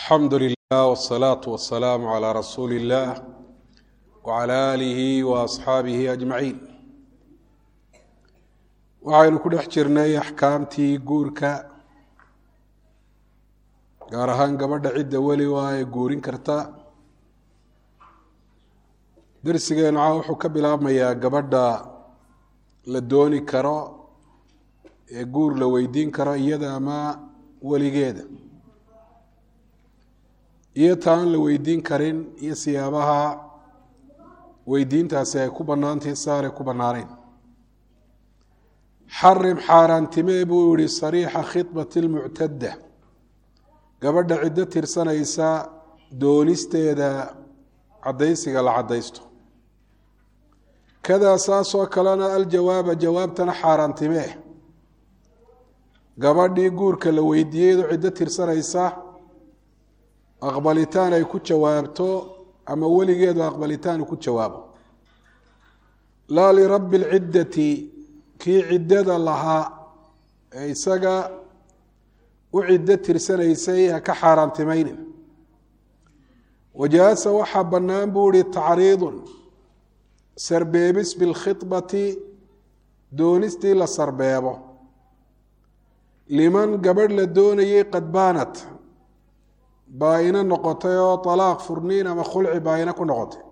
alxamdu lilah wsalaatu wasalaamu calaa rasuuli illah wacala aalihi wa asxaabihi ajmaciin waxaynu ku dhex jirnay axkaamtii guurka gaar ahaan gabadha cidda weli waa ay guurin karta darsigeenu caa wuxuu ka bilaabmayaa gabadha la dooni karo ee guur la weydiin karo iyada ama weligeeda iyo taan la weydiin karin iyo siyaabaha weydiintaasi ay ku bannaantahi saanay ku bannaanayn xarim xaaraantimee buu yihi sariixa khidbati lmuctadda gabadha ciddo tirsanaysa doonisteeda caddaysiga la caddaysto kadaa saasoo kalena aljawaaba jawaabtana xaaraantimee gabadhii guurka la weydiiyeydu ciddo tirsanaysa aqbalitaan ay ku jawaabto ama weligeedu aqbalitaan ku jawaabo laa lirabbi lciddati kii ciddada lahaa ee isaga u ciddo tirsanaysay ha ka xaaraantimaynin wajaasa waxaa bannaan buu ihi tacriidun sarbeebis bilkhidbati doonistii la sarbeebo liman gabadh la doonayay qad baanat baa-ino noqotay oo talaaq furniin ama khulci baa-ino ku noqotay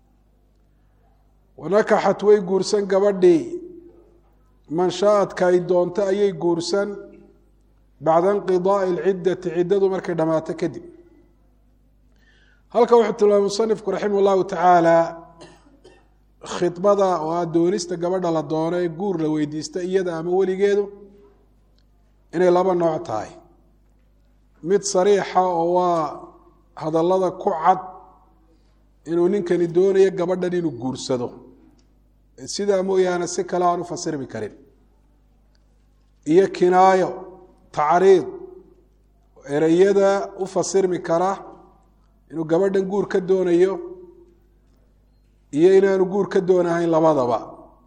wanakaxat way guursan gabadhii man shaaadka ay doonto ayay guursan bacda inqidaai alciddati ciddadu markay dhammaato kadib halka wuxuu tilmaamay musanifku raximah llahu tacaala khidbada oo a doonista gabadha la doono ee guur la weydiista iyada ama weligeedu inay laba nooc tahay mid sariixa oo waa hadallada ku cad inuu ninkani doonayo gabadhan inuu guursado sidaa mooyaane si kale aan u fasirmi karin iyo kinaayo tacriid ereyada u fasirmi kara inuu gabadhan guur ka doonayo iyo inaanu guur ka doonahayn labadaba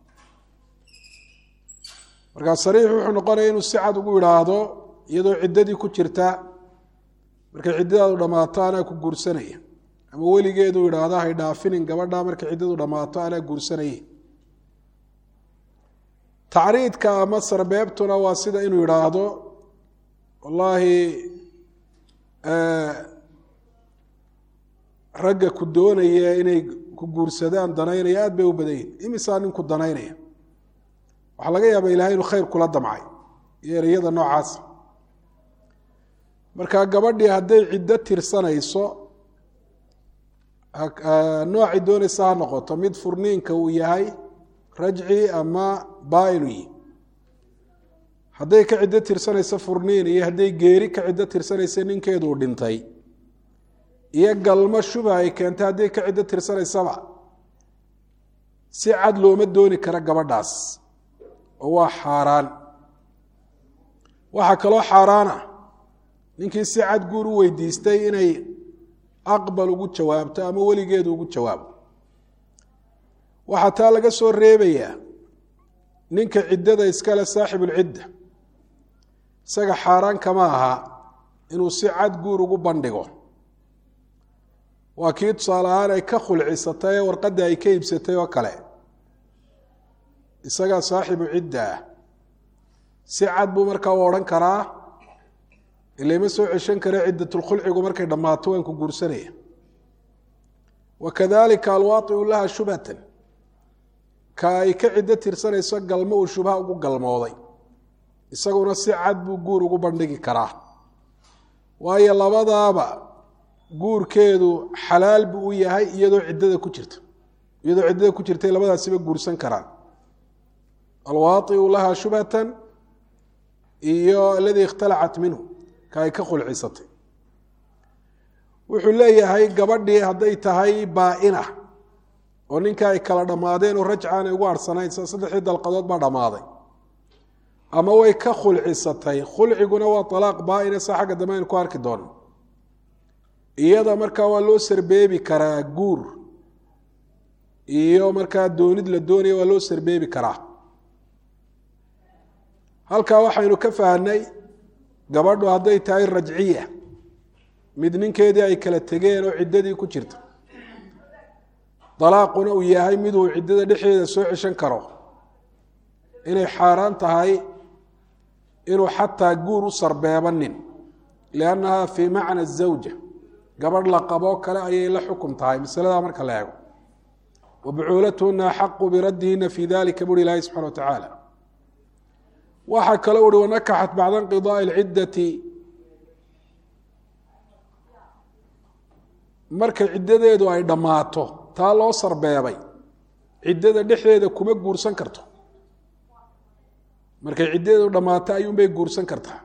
markaa sariix wuxuu noqonaya inuu si cad ugu idhaahdo iyadoo ciddadii ku jirta markay ciddadaadu dhammaato anaa ku guursanaya ama weligeedu idhaahdo hay dhaafinin gabadha markay ciddadu dhammaato anaa guursanaya tacriidka ama sarbeebtuna waa sida inuu idhaahdo wallaahi ragga ku doonaya inay ku guursadaan danaynaya aad bay u badan yihin imisaa ninku danaynaya waxaa laga yaaba ilahay inuu khayr kula damcay iyo ereyada noocaas marka gabadhii hadday ciddo tirsanayso noocay doonaysa ha noqoto mid furniinka uu yahay rajci ama baa-inu yihi hadday ka ciddo tirsanayso furniin iyo hadday geeri ka ciddo tirsanaysa ninkeeduu dhintay iyo galmo shuba ay keentay hadday ka ciddo tirsanaysaba si cad looma dooni karo gabadhaas oo waa xaaraan waxaa kaloo xaaraan ah ninkii si cad guur u weydiistay inay aqbal ugu jawaabto ama weligeedu ugu jawaabo waxaa taa laga soo reebayaa ninka ciddada iskale saaxibulcidda isaga xaaraan kama aha inuu si cad guur ugu bandhigo waa kii tusaale ahaan ay ka khulcisatay ee warqaddii ay ka iibsatay oo kale isagaa saaxibu cidda ah si cad buu markaa u odhan karaa ilama soo ceshan kare ciddatulkhulcigu markay dhammaato waan ku guursanaya wa kadalika alwaaiu laha shubhatan ka ay ka ciddo tirsanayso galmo uu shubha ugu galmooday isaguna si cad buu guur ugu bandhigi karaa waayo labadaaba guurkeedu xalaal buu u yahay iyadoo ciddada ku jirta iyadoo ciddada ku jirtay labadaasiba guursan karaan alwaaiu laha shubhatan iyo aladii ikhtalacat minhu ka ay ka khulcisatay wuxuu leeyahay gabadhii hadday tahay baa-ina oo ninka ay kala dhammaadeen oo rajca aanay ugu arsanayn sa saddexdii dalqadood baa dhammaaday ama way ka khulcisatay khulciguna waa alaaq baa-ina sa xagga dambe aynu ku arki doono iyada markaa waa loo sarbeebi karaa guur iyo markaa doonid la doonaya waa loo sarbeebi karaa halkaa waxaynu ka fahnay gabadhu hadday tahay rajciya mid ninkeedii ay kala tegeen oo ciddadii ku jirta dalaaquna uu yahay miduu ciddada dhexdeeda soo ceshan karo inay xaaraan tahay inuu xataa guur u sarbeebanin liannaha fii macna zawja gabadh la qaboo kale ayay la xukum tahay masaladaa marka la eego wa bucuulatuhuna axaqu biraddihina fii dalika buri ilaahi subxana wa tacaala waxaa kale uhi wanakaxat bacda inqidaai lciddati markay ciddadeedu ay dhammaato taa loo sarbeebay ciddada dhexdeeda kuma guursan karto markay ciddadeedu dhammaato ayuunbay guursan kartaa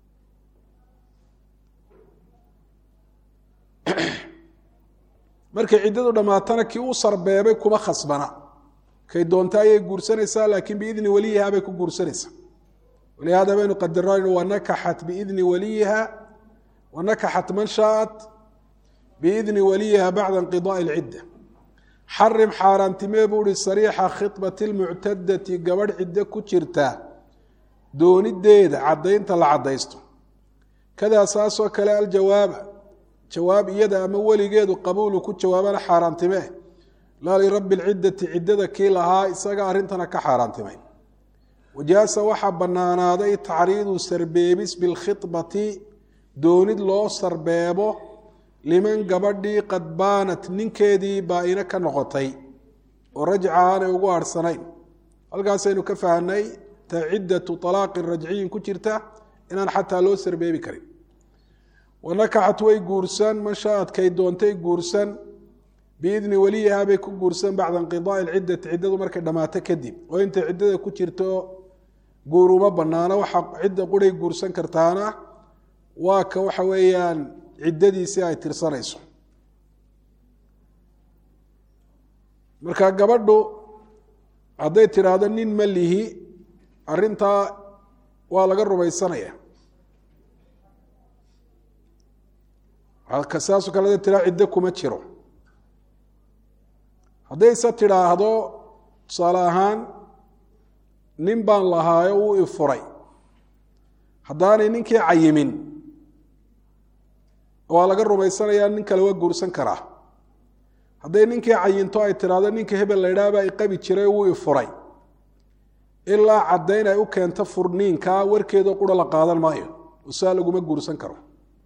markay ciddadu dhammaatana kii u sarbeebay kuma khasbana kay doonta ayay guursanaysaa laakiin biidni waliyiha bay ku guursanaysaa walihaada baynu qadaraan wanakaxat biidni waliyiha wanakaxat man shaaat biidni waliyiha bacda inqidaai lcidda xarim xaaraantimee buu uhi sariixa khibati lmuctadati gabadh ciddo ku jirta doonideeda caddaynta la caddaysto kadaa saasoo kale aljawaaba jawaab iyada ama weligeedu qabuulu ku jawaabana xaaraantimee laa lirabbi lciddati ciddada kii lahaa isaga arrintana ka xaaraantimay wajaasa waxaa bannaanaaday tacriidu sarbeebis bilkhibati doonid loo sarbeebo liman gabadhii qad baanat ninkeedii baa-ino ka noqotay oo rajca aanay ugu aarhsanayn halkaasaynu ka fahnay ta ciddatu alaaqin rajciyin ku jirta inaan xataa loo sarbeebi karin wanakaxat way guursan man shaaadkay doontay guursan biidni waliyiha bay ku guursan bacda inqidaai lciddati ciddadu markay dhammaato kadib oo intay ciddada ku jirto guur uma banaano waxa cidda quray guursan kartaana waa ka waxa weeyaan ciddadiisii ay tirsanayso marka gabadhu hadday tidhaahdo nin ma lihi arrintaa waa laga rumaysanaya saasoo kale hadday tiraa ciddo kuma jiro haddayse tidhaahdo tusaale ahaan nin baan lahaayo wuu ifuray haddaanay ninkii cayimin waa laga rumaysanayaa nin kale waa guursan karaa hadday ninkii cayinto ay tidhaahdo ninka hebel la ydhaha baa iqabi jiray wuu ifuray ilaa caddayn ay u keento furniinkaa warkeedoo qura la qaadan maayo oo saa laguma guursan karo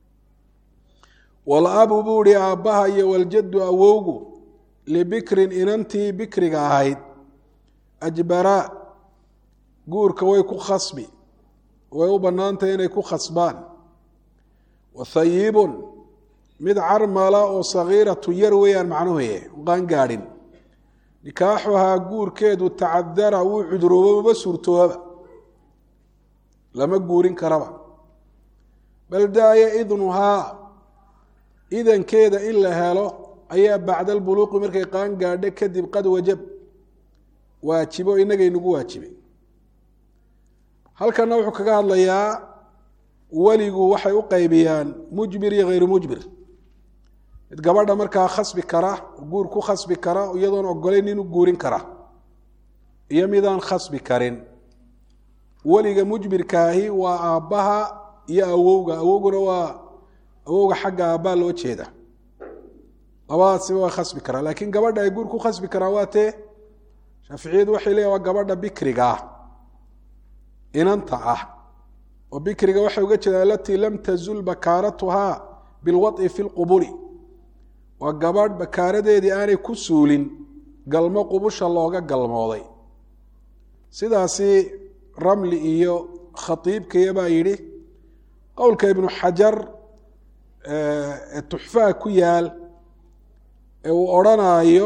walabu buu ihi aabbaha iyo waljaddu awowgu libikrin inantii bikriga ahayd ajbaraa guurka way ku khasbi way u bannaantahay inay ku khasbaan wathayibun mid carmala oo sagiiratu yar weeyaan macnuhuye qaan gaadhin nikaaxuhaa guurkeedu tacadara wuu cuduroobo maba suurtoobaba lama guurin karaba bal daaya idnuhaa idankeeda in la helo ayaa bacda albuluuqi markay qaan gaadho kadib qad wajab waajibo inagay nagu waajibay halkana wuxuu kaga hadlayaa weligu waxay u qaybiyaan mujbir iyo hayru mujbir mid gabadha markaa khasbi kara guur ku khasbi kara iyadoon ogolayn inuu guurin kara iyo midaan khasbi karin weliga mujbirkaahi waa aabbaha iyo awowga awowguna waa awowga xagga aabbaa loo jeeda labadaasiba waa khasbi karaa laakiin gabadha ay guur ku khasbi karaan waa tee shaaficiyadu waxay leeyahin waa gabadha bikriga ah inanta ah oo bikriga waxay uga jeedaan alatii lam tazul bakaaratuhaa bilwaطi fi lqubuli waa gabadh bakaaradeedii aanay ku suulin galmo qubusha looga galmooday sidaasi ramli iyo khatiibkaya baa yidhi qowlka ibnu xajar ee tuxfaha ku yaal ee uu odrhanaayo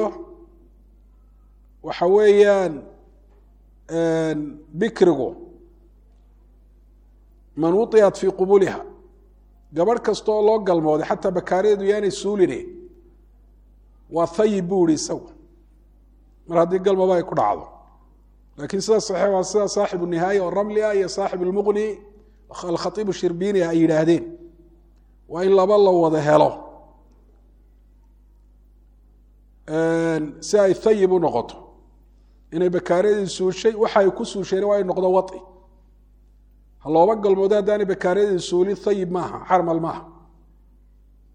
waxa weeyaan bikrigu man wuطiat fii qubuliha gabadh kasta oo loo galmooday xataa bakaaradeedu yaanay suuline waa hayib buu ihi isagu mar haddii galmaba ay ku dhacdo laakiin sida saxiix waa sida saaxibu nihaaya oo ramli ah iyo saaxib lmuqni alkhaiibu shirbini ay yidhaahdeen waa in laba la wada helo si ay hayib u noqoto inay bakaaradii suushay waxa ay ku suushayna waa ay noqdo waطi ha looba galmoodo haddaanay bakaaradii suulin hayib maaha xarmal maaha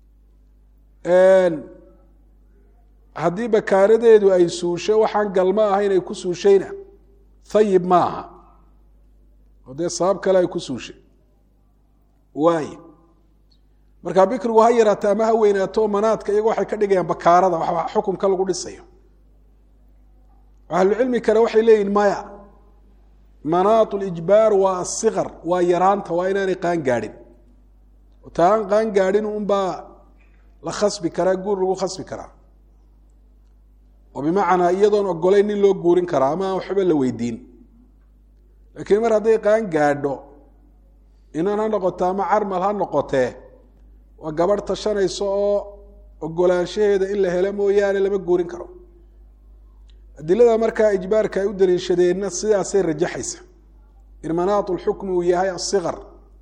haddii bakaaradeedu ay suusho waxaan galmo ahayn ay ku suushayna hayib ma aha oo dee sabab kale ay ku suushay waaye markaa bikrigu ha yaraato ama ha weynaato manaadka iyago waxay ka dhigayaan bakaarada wa xukumka lagu dhisayo ahlucilmi kale waxay leeyihin maya manaat lijbaar waa asikar waa yaraanta waa inaanay qaan gaadhin ta aan qaan gaadhin unbaa la khasbi karaa guur lagu khasbi karaa oo bimacnaa iyadoon ogolayn nin loo guurin karaa ama aan waxba la weydiin laakiin mar hadday qaan gaadho inan ha noqoto ama carmal ha noqotee waa gabadh tashanayso oo ogolaanshaheeda in la helo mooyaane lama guurin karo adilada markaa ijbaarka ay u daliishadeenna sidaasay rajaxaysa in manaat lxukmi uu yahay asikar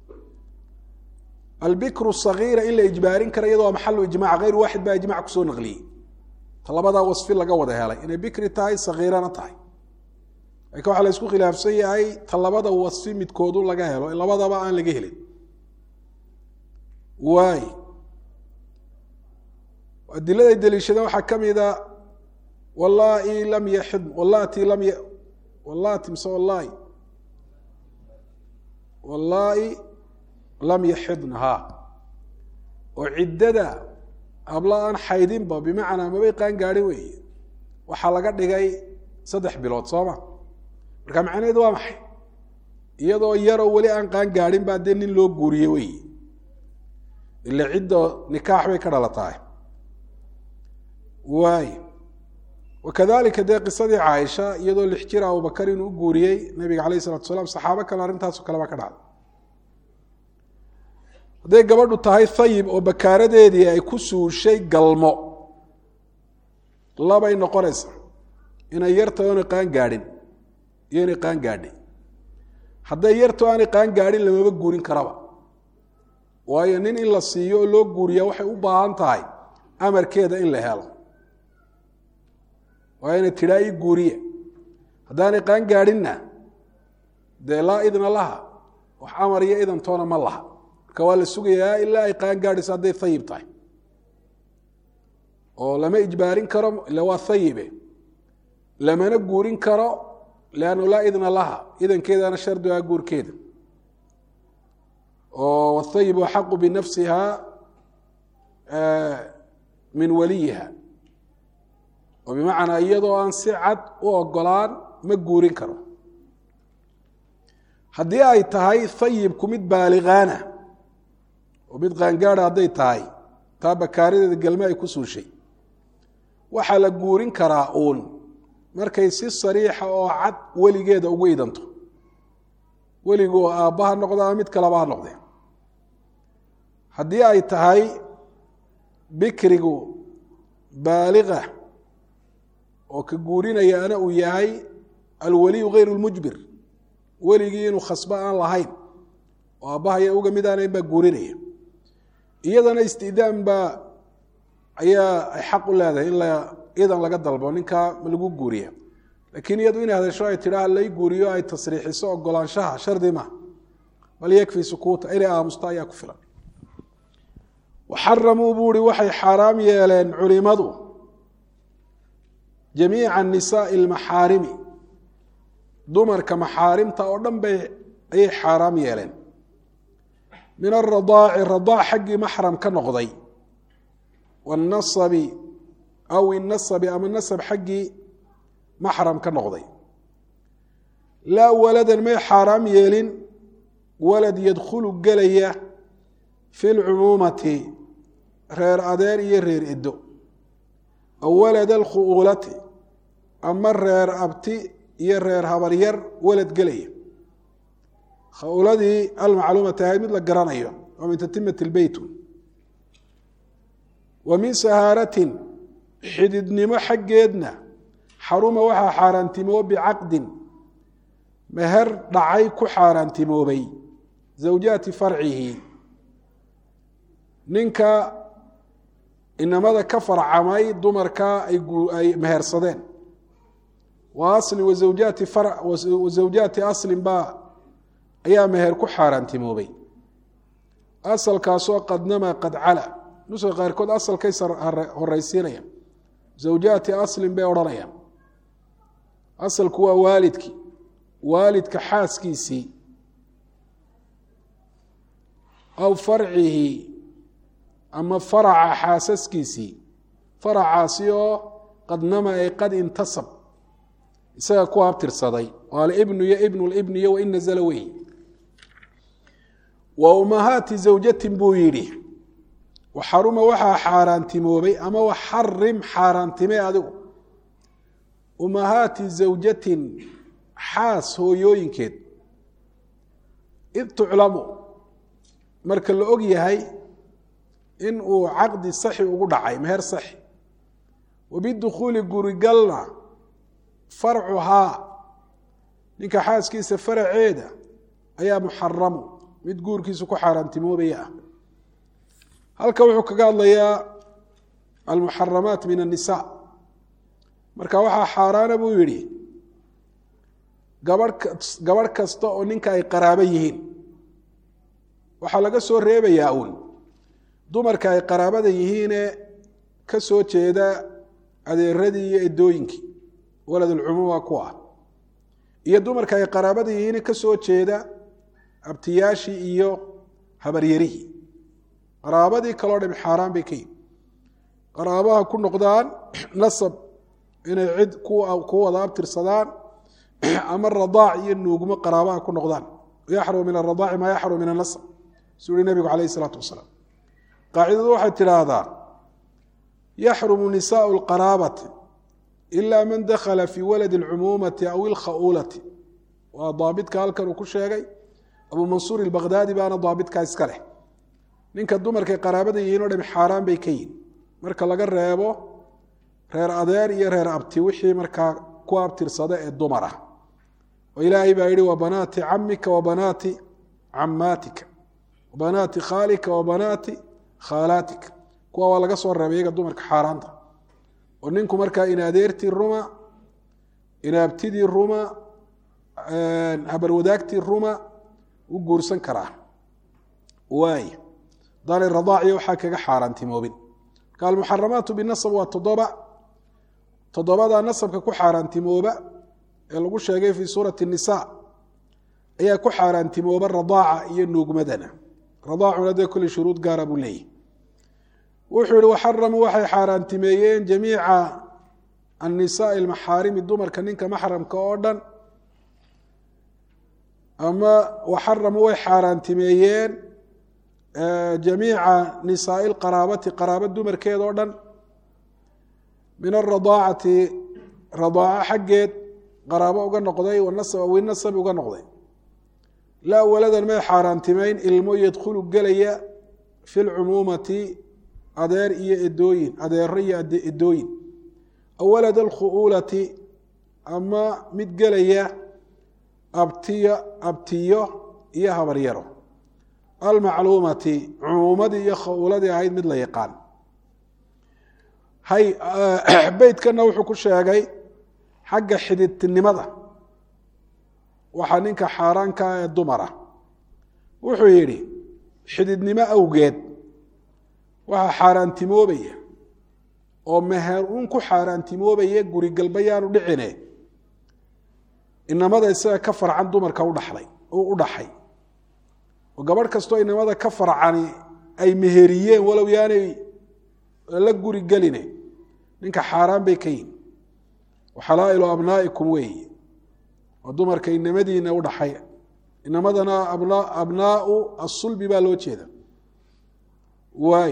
albikru sagiira in la ijbaarin kara iyadoo maxalu ijmac hayr waaxid baa ijmac kusoo naqliyey ta labadaa wasfi laga wada helay inay bikri tahay sagiirana tahay laakiin waxaa la isku khilaafsan yahay ta labada wasfi midkoodu laga helo labadaba aan laga helin waay adiladay daliishadeen waxaa ka mida wallai lam yaxid wallati lam y wallati mise wallahi wallaahi lam yaxidna ha oo ciddada habla aan xaydinba bimacnaa mabay qaan gaadhin weeye waxaa laga dhigay saddex bilood sooma marka macnaheedu waa maxay iyadoo yaroo weli aan qaan gaadhin baa dee nin loo guuriye weeye ila cidda nikaax bay ka dhalatahay waay wakadalika dee qisadii caaisha iyadoo lix jir abubakar inuu u guuriyey nabiga alayh isalatu salaam saxaabo kale arrintaaso kale baa ka dhacday hadday gabadhu tahay hayib oo bakaaradeedii ay ku suushay galmo labay noqonaysa inay yartahay oonay qaan gaadhin iyo inay qaan gaadhay hadday yarto aanay qaan gaadhin lamaba guurin karaba waayo nin in la siiyo oo loo guuriyaa waxay u baahan tahay amarkeeda in la helo waa inay tidhaa ii guuriya haddaanay qaan gaadhinna dee laa idna laha wax amar iyo idantoona ma laha marka waa la sugayaa ilaa ay qaan gaadhayso hadday hayib tahay oo lama ijbaarin karo ila waa hayibe lamana guurin karo leannu laa idna laha idankeedana shardi ah guurkeeda oo whayibu axaqu binafsiha min waliyiha oo bimacnaa iyadoo aan si cad u ogolaan ma guurin karo haddii ay tahay hayibku mid baaligaana oo mid qaangaada hadday tahay taa bakaaradeeda gelme ay ku suushay waxaa la guurin karaa uun markay si sariixa oo cad weligeeda ugu idanto weligu oo aabba ha noqdo ama mid kaleba ha noqde haddii ay tahay bikrigu baaliga oo ka guurinaya ana uu yahay alwaliyu hayr lmujbir weligii inuu khasbo aan lahayn oo aabahaya uga mid aanayn baa guurinaya iyadana istidaan baa ayaa ay xaq u leedahay in la idan laga dalbo ninkaa ma lagu guuriya laakiin iyadu inay hadasho ay tidhaa lay guuriyo ay tasriixiso ogolaanshaha shardi ma bal yakfi sukuuta inay aamusto ayaa ku filan waxaramuu buuhi waxay xaaraam yeeleen culimadu jamiica nisaai almaxaarimi dumarka maxaarimta oo dhan bay ayay xaaraam yeeleen min aradaaci radaac xaggii maxram ka noqday wanasabi aw inasabi ama nasab xaggii maxram ka noqday laa waladan may xaaraam yeelin walad yadkhulu gelaya fi lcumuumati reer adeer iyo reer edo aw walad alkhu'uulati ama reer abti iyo reer habaryar walad gelaya khauladii almacluumati ahayd mid la garanayo oo min tatimati lbeyt wa min sahaaratin xididnimo xaggeedna xaruma waxaa xaaraantimooba bicaqdin meher dhacay ku xaaraantimoobay zawjaati farcihi ninka inamada ka farcamay dumarka ay mehersadeen wa aslin wazawjaati wazawjaati aslin baa ayaa meher ku xaaraantimoobay asalkaasoo qadnama qad cala nuska qaarkood asalkay horeysiinayaan zawjaati aslin bay odhanayaan asalku waa waalidkii waalidka xaaskiisii aw farcihi ama faraca xaasaskiisii faracaasi oo qad nama ay qad intasab isaga ku abtirsaday oo alibnu iyo ibnu libni iyo wain nazla wey wa ummahaati zawjatin buu yidhi waxaruma waxaa xaaraantimoobay ama waxarim xaaraantimay adigu ummahaati zawjatin xaas hooyooyinkeed id tuclamu marka la og yahay in uu caqdi saxi ugu dhacay meher saxi wabidukhuuli gurigalna farcuhaa ninka xaaskiisa faraceeda ayaa muxaramu mid guurkiisu ku xaaraantimoobaya ah halka wuxuu kaga hadlayaa almuxaramaat min annisa marka waxaa xaaraana buu yidhi gabah gabadh kasta oo ninka ay qaraabo yihiin waxaa laga soo reebayaa uun dumarka ay qaraabada yihiine ka soo jeeda adeeradii iyo edooyinkii waladulcumuuma ku ah iyo dumarka ay qaraabada yihiine ka soo jeeda abtiyaashii iyo habaryarihii qaraabadii kaloo dham xaaraan bay ka yihin qaraabaha ku noqdaan nasab inay cid ku wada abtirsadaan ama radaac iyo nuugmo qaraabaha ku noqdaan yaxrumu min aradaaci maa yaxrumu min anasab suu uhi nabigu calayh isalaatu wasalaam qaacidadu waxay tidhaahdaa yaxrumu nisaau lqaraabati ila man dakhala fii waladi alcumuumati aw ilkha'uulati waa daabidka halkan uu ku sheegay abu mansuur ilbakdaadi baana daabidkaa iska leh ninka dumarkay qaraabada yihiin o dham xaaraan bay ka yihin marka laga reebo reer adeer iyo reer abti wixii markaa ku abtirsada ee dumar ah oo ilaahay baa yihi wa banaati camika wa banaati camaatika wa banaati khaalika wa banaati khaalaatika kuwa waa laga soo reebay iyaga dumarka xaaraanta oo ninku markaa in adeertii ruma in abtidii ruma habarwadaagtii ruma u guursan karaa waay daanay radaaciyo waxaa kaga xaaraantimoobin marka almuxaramaatu binasab waa toddoba toddobada nasabka ku xaaraantimooba ee lagu sheegay fii suurati nisa ayaa ku xaaraantimooba radaaca iyo nuugmadana radaacuna dee kulli shuruud gaara buu leeyahy wuxuu yihi waxaramuu waxay xaaraantimeeyeen jamiica annisaai almaxaarimi dumarka ninka maxramka oo dhan ama waxaramuu way xaaraantimeeyeen jamiica nisaai lqaraabati qaraaba dumarkeed oo dhan min aradaacati radaaco xaggeed qaraabo uga noqday winasab uga noqday laa waladan may xaaraantimeyn ilmo yadkhulu gelaya fi lcumuumati adeer iyo edooyin adeero iyo edooyin aw walad alkhu'uulati ama mid gelaya abtiyo abtiyo iyo habaryaro almacluumati cumuumadii iyo khauuladii ahayd mid la yaqaan hay beytkana wuxuu ku sheegay xagga xididtinimada waxaa ninka xaaraankaa ee dumara wuxuu yidhi xididnimo awgeed waxaa xaaraantimoobaya oo meher uun ku xaaraantimoobaya gurigalba yaanu dhicine inamada isaga ka farcan dumarka udhaxlay u dhaxay oo gabadh kastoo inamada ka farcani ay meheriyeen walow yaanay la guri geline ninka xaaraan bay ka yihin waxalaa'ilu abnaa'ikum weeye oo dumarka inamadiina udhaxay inamadana abnaau asulbi baa loo jeeda waay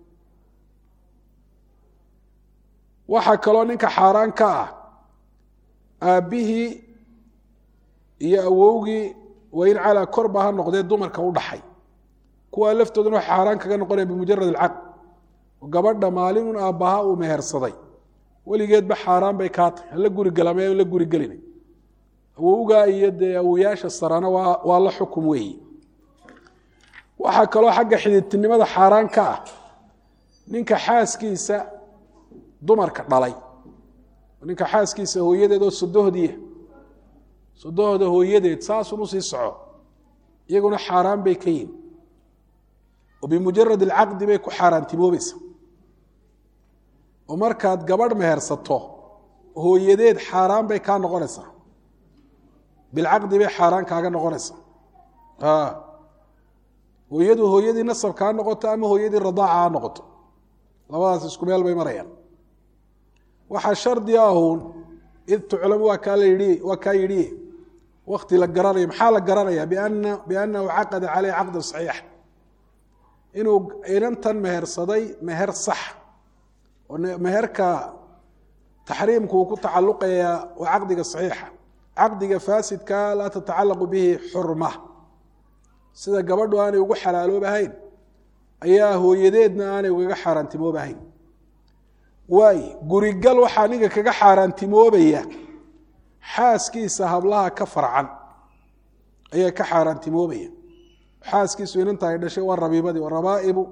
waxaa kaloo ninka xaaraan ka ah aabbihii iyo awowgii wain calaa korba ha noqdee dumarka u dhaxay kuwaa laftooduna waxay xaaraan kaga noqonaya bimujarad alcaqd oo gabadha maalinun aabbaha uu mehersaday weligeedba xaaraan bay kaa tahay hala guri galama la guri gelina awowgaa iyo dee awoyaasha sarana waa waa la xukum weeyi waxaa kaloo xagga xididtinimada xaaraan ka ah ninka xaaskiisa dumarka dhalay ninka xaaskiisa hooyadeed oo sodohdiia sodohda hooyadeed saasun usii soco iyaguna xaaraan bay ka yihin oo bimujarad alcaqdi bay ku xaaraantimoobaysa oo markaad gabadh mehersato hooyadeed xaaraan bay kaa noqonaysaa bilcaqdi bay xaaraan kaaga noqonaysaa hooyadu hooyadii nasabka ha noqoto ama hooyadii radaaca ha noqoto labadaas isku meel bay marayaan waxaa shardi ahuun id tuclamu waa kaa layidhi waa kaa yidhi wakti la garanayo maxaa la garanaya biana biannahu caqada caleyh caqdan saxiix inuu inantan mehersaday meher sax oo meherka taxriimku uu ku tacalluqayaa waa caqdiga saxiixa caqdiga faasidka laa tatacalaqu bihi xurma sida gabadhu aanay ugu xalaaloobahayn ayaa hooyadeedna aanay ugaga xaaraantimoobahayn waay gurigal waxaa ninka kaga xaaraantimoobaya xaaskiisa hablaha ka farcan ayaa ka xaaraantimoobaya xaaskiisu inanta ay dhashay waa rabiibadii rabaa'ibu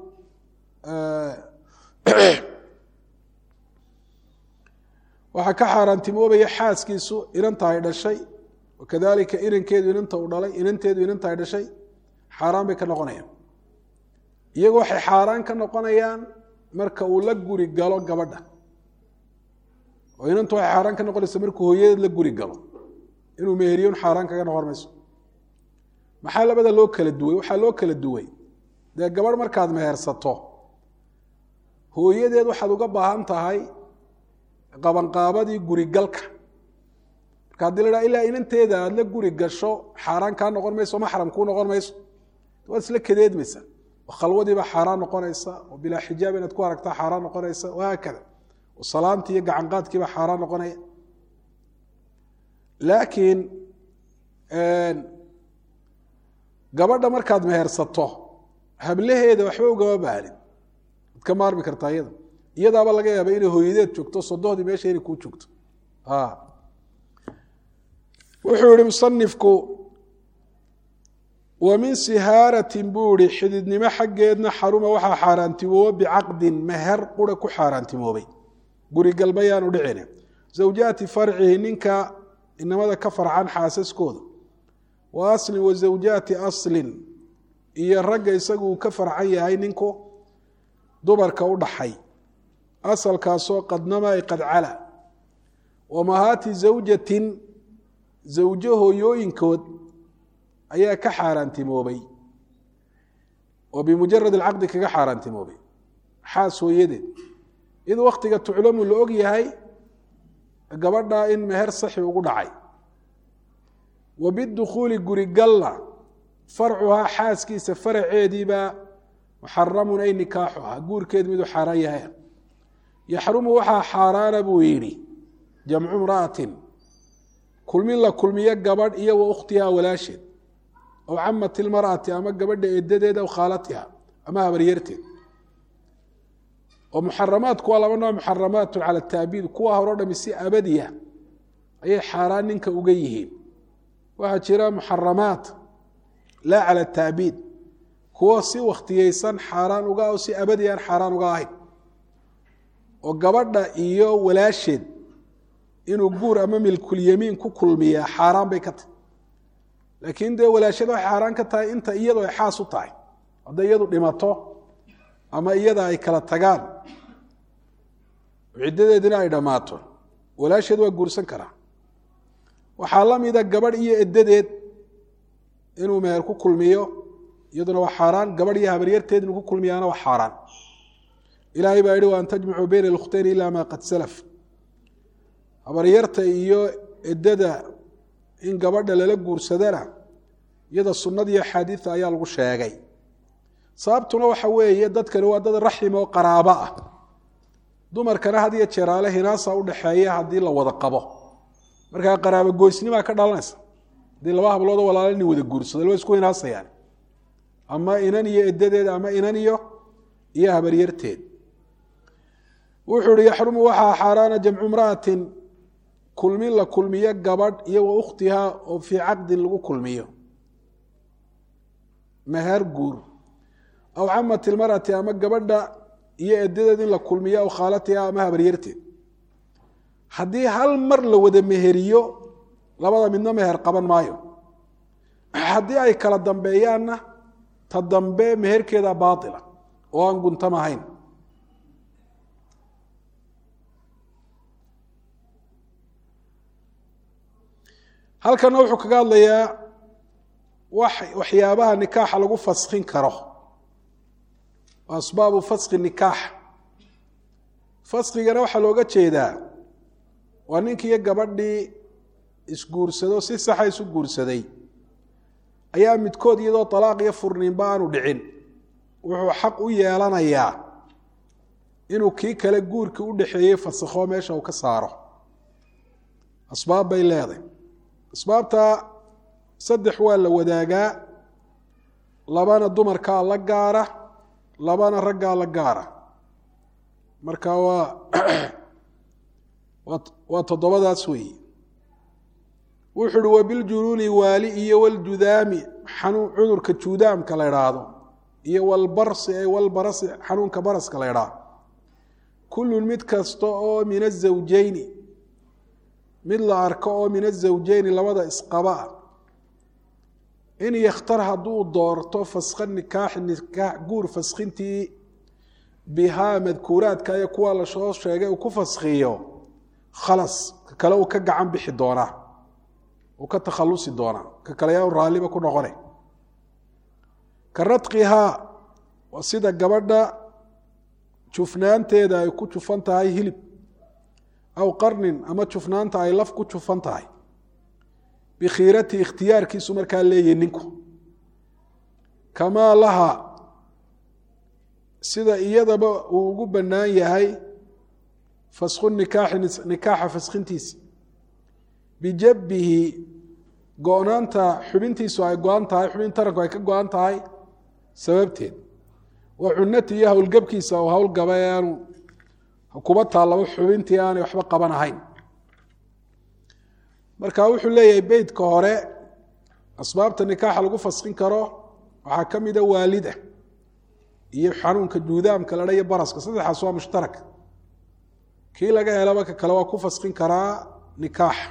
waxaa ka xaaraantimoobaya xaaskiisu inanta ay dhashay wakadalika inankeedu inanta u dhalay inanteedu inanta ay dhashay xaaraan bay ka noqonayaan iyagu waxay xaaraan ka noqonayaan marka uu la guri galo gabadha oo inantu waxay xaaraan ka noqonaysa markuu hooyadeed la guri galo inuu meheriyun xaaraan kaga noqon mayso maxaa labada loo kala duway waxaa loo kala duway dee gabadh markaad mehersato hooyadeed waxaad uga baahan tahay qabanqaabadii gurigalka marka haddii la dhaha ilaa inanteeda aada la guri gasho xaaraan kaa noqon mayso maxram kuu noqon mayso waad isla kadeedmaysa oo khalwadiiba xaaraan noqonaysa oo bilaa xijaab inaad ku aragtaa xaaraan noqonaysa wahaakada oo salaantii iyo gacanqaadkiiba xaaraan noqonaya laakiin gabadha markaad mehersato hablaheeda waxba ugama baahnid ad ka maarmi kartaa iyada iyadaaba laga yaaba inay hooyadeed joogto sodohdii meesha inay kuu joogto wuxuu yihi musanifku wa min sihaaratin buu ihi xididnimo xaggeedna xaruma waxaa xaaraantimooba bicaqdin meher qura ku xaaraantimoobay gurigalmayaanu dhicine zawjaati farcihi ninka inamada ka farcan xaasaskooda wa aslin wa zawjaati aslin iyo ragga isagu uu ka farcan yahay ninku dumarka u dhaxay asalkaasoo qadnama ay qad cala wamahaati zawjatin zawjo hooyooyinkood ayaa ka xaaraantimoobay oo bimujarad alcaqdi kaga xaaraantimoobay xaas hooyadeed id waktiga tuclamu la og yahay gabadha in meher saxi ugu dhacay wa bidukhuuli gurigalla farcuhaa xaaskiisa faraceediibaa muxaramun ay nikaaxuhaa guurkeed miduu xaaraan yahay yaxrumu waxaa xaaraana buu yidhi jamcu imra'atin kulmin la kulmiyo gabadh iyo wa ukhtihaa walaasheed aw camati ilmar'ati ama gabadha edadeed aw khaalatiha ama habaryarteed oo muxaramaadku waa laba nooc muxaramaatun cala taabiid kuwa horo dhami si abadiya ayay xaaraan ninka uga yihiin waxaa jira muxaramaat laa cala taabiid kuwo si wakhtiyeysan xaaraan uga o si abadi aan xaaraan uga ahayn oo gabadha iyo walaasheed inuu guur ama milkulyamiin ku kulmiyaa xaaraan bay ka tahay laakiin dee walaashada waxay xaaraan ka tahay inta iyadu ay xaas u tahay hadday iyadu dhimato ama iyada ay kala tagaan ciddadeedina ay dhammaato walaasheed waa guursan karaa waxaa la mida gabadh iyo eddadeed inuu meher ku kulmiyo iyaduna waa xaaraan gabadh iyo habaryarteed inuu ku kulmiyaana waa xaaraan ilaahay baa yihi wa an tajmacuu bayna alkhtayn ila ma qad salaf habaryarta iyo eddada in gabadha lala guursadana iyada sunnada iyo axaadiida ayaa lagu sheegay sababtuna waxa weeye dadkani waa dad raxim oo qaraabo ah dumarkana had iyo jeeraale hinaasa udhaxeeya haddii la wada qabo markaa qaraabo goysnimaa ka dhalanaysa haddii laba habloodoo walaala nin wada guursado laba isku hinaasayaan ama inan iyo edadeed ama inan iyo iyo habaryarteed wuxuu ihi yaxrumu waxaa xaaraana jamcu imra'atin kulmin la kulmiyo gabadh iyo wa ukhtihaa oo fii caqdin lagu kulmiyo meher guur aw camati ilmar'ati ama gabadha iyo edadeed in la kulmiyo aw khaalatiha ama habaryarteed haddii hal mar la wada meheriyo labada midna meher qaban maayo haddii ay kala dambeeyaanna ta dambe meherkeeda baaila oo aan guntam ahayn halkana wuxuu kaga hadlayaa waxyaabaha nikaaxa lagu faskin karo asbaabu faski nikaax faskigana waxaa looga jeedaa waa ninkiiyo gabadhii isguursado si saxa isu guursaday ayaa midkood iyadoo talaaq iyo furniinba aanu dhicin wuxuu xaq u yeelanayaa inuu kii kale guurkii u dhexeeyey fasakho meesha uu ka saaro asbaab bay leedahay asbaabta saddex waa la wadaagaa labana dumarkaa la gaara labana raggaa la gaara marka waa waa toddobadaas weeye wuxu uhi wabiljunuuni waali iyo waljudaami xanuun cudurka juudaamka la idhaahdo iyo walbarsi ay walbarasi xanuunka baraska la idhaahdo kullun mid kasta oo min azawjeyni mid la arko oo min azawjeyni labada isqaba ah in yakhtar hadduu doorto faska nikaaxi nikaax guur faskintii bihaa madkuuraadka iyo kuwa lasoo sheegay uu ku faskiyo khalas ka kale uu ka gacan bixi doonaa uu ka takhalusi doonaa ka kale yaa raalliba ku noqone ka radqihaa waa sida gabadha jufnaanteeda ay ku jufan tahay hilib aw qarnin ama jufnaanta ay laf ku jufan tahay bikhiirati ikhtiyaarkiisu markaa leeyahy ninku kamaa laha sida iyadaba uu ugu bannaan yahay fasku nikaaxi nikaaxa faskintiisi bijabbihi go-naanta xubintiisu ay go-an tahay xubin taranku ay ka go-an tahay sababteed wa cunati iyo howlgabkiisa oo howlgaba ee aanu kuba taallaba xubintii aanay waxba qaban ahayn marka wuxuu leeyahay beytka hore asbaabta nikaaxa lagu faskin karo waxaa ka mida waalida iyo xanuunka juudaamka ladha iyo baraska saddexaas waa mushtarak kii laga helaba ka kale waa ku faskin karaa nikaaxa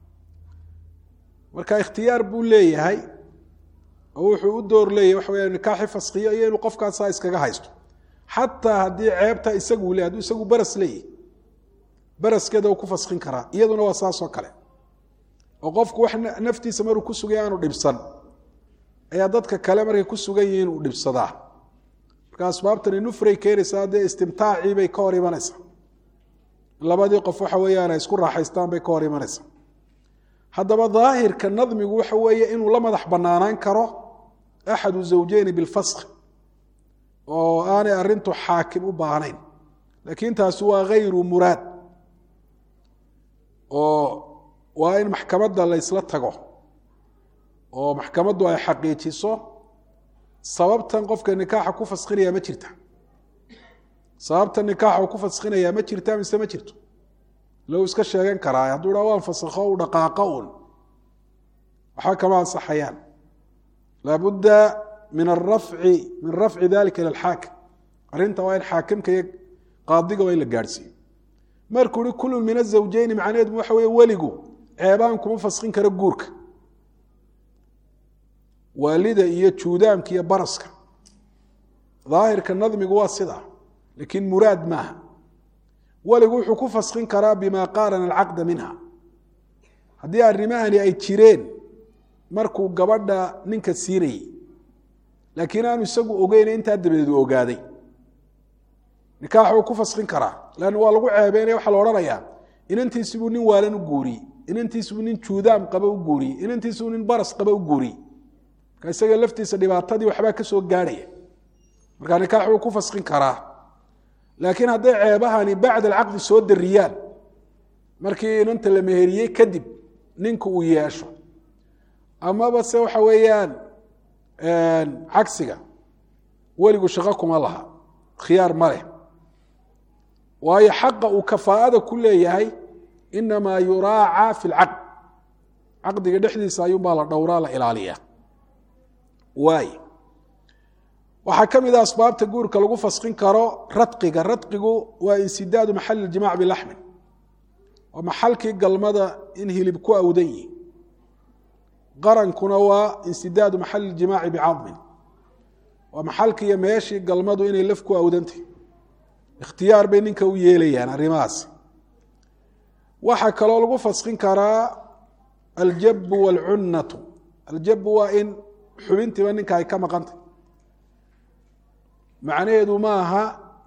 marka ikhtiyaar buu leeyahay oo wuxuu u door leeyahay waxa weya nikaaxi faskiyo iyo inuu qofkaasaa iskaga haysto xataa haddii ceebta isagu le hadduu isagu baras leeyahy baraskeeda uu ku faskin karaa iyaduna waa saas oo kale oo qofku wax naftiisa maruu ku sugay aanu dhibsan ayaa dadka kale markay ku sugan yihiin uu dhibsadaa marka asbaabtani nufray keenaysaa dee istimtaacii bay ka hor imanaysaa labadii qof waxa weeyaan ay isku raaxaystaan bay ka hor imanaysaa haddaba daahirka nadmigu waxa weeye inuu la madax banaanaan karo axadu zawjeyni bilfask oo aanay arintu xaakim u baahnayn laakiin taasi waa hayru muraad oo waa in maxkamadda laysla tago oo maxkamaddu ay xaqiijiso sababtan qofka nikaaxa ku faskinaya ma jirta sababtan nikaaxa uu ku faskinaya ma jirta mise ma jirto lou iska sheegan karaa hadduu dha waan fasakho u dhaqaaqo un waxba kama ansaxayaan laabudda min arafci min rafci dalika ila alxaakim arrinta waa in xaakimka iyo qaadiga waa in la gaadhsiiyo markuu hi kulun min azawjeyni macnaheedu waxa weeye weligu ceebaan kuma faskin karo guurka waalida iyo juudaamka iyo baraska daahirka nadmigu waa sidaa laakiin muraad maaha weligu wuxuu ku faskin karaa bima qaarana alcaqda minha haddii arrimahani ay jireen markuu gabadha ninka siinayey laakiin aanu isagu ogeyna intaa dabadeed u ogaaday nikaax uu ku faskin karaa lan waa lagu ceebeynaya waxaa la odhanayaa inantiisibuu nin waalan u guuriyey inantiisibuu nin juudaam qaba u guuriyey inantiisibuu nin baras qaba u guuriyey marka isaga laftiisa dhibaatadii waxbaa ka soo gaadhaya marka nikaax wuu ku faskin karaa laakiin hadday ceebahani bacd alcaqdi soo dariyaan markii inanta la meheriyey kadib ninku uu yeesho amaba se waxa weeyaan cagsiga weligu shaqo kuma laha khiyaar ma leh waayo xaqa uu kafaa'ada ku leeyahay inamaa yuraaca fi lcaqd caqdiga dhexdiisa ayuunbaa la dhowraa la ilaaliyaa waay waxaa ka mid a asbaabta guurka lagu faskin karo radqiga radqigu waa insidaadu maxali ijimac bilaxmin waa maxalkii galmada in hilib ku awdan yihi qarankuna waa insidaadu maxali ijimaaci bicadmin waa maxalki iyo meeshii galmadu inay laf ku awdantay ikhtiyaar bay ninka u yeelayaan arrimahaasi waxaa kaloo lagu faskin karaa aljabu waalcunnatu aljabu waa in xubintiiba ninka ay ka maqantay macnaheedu ma aha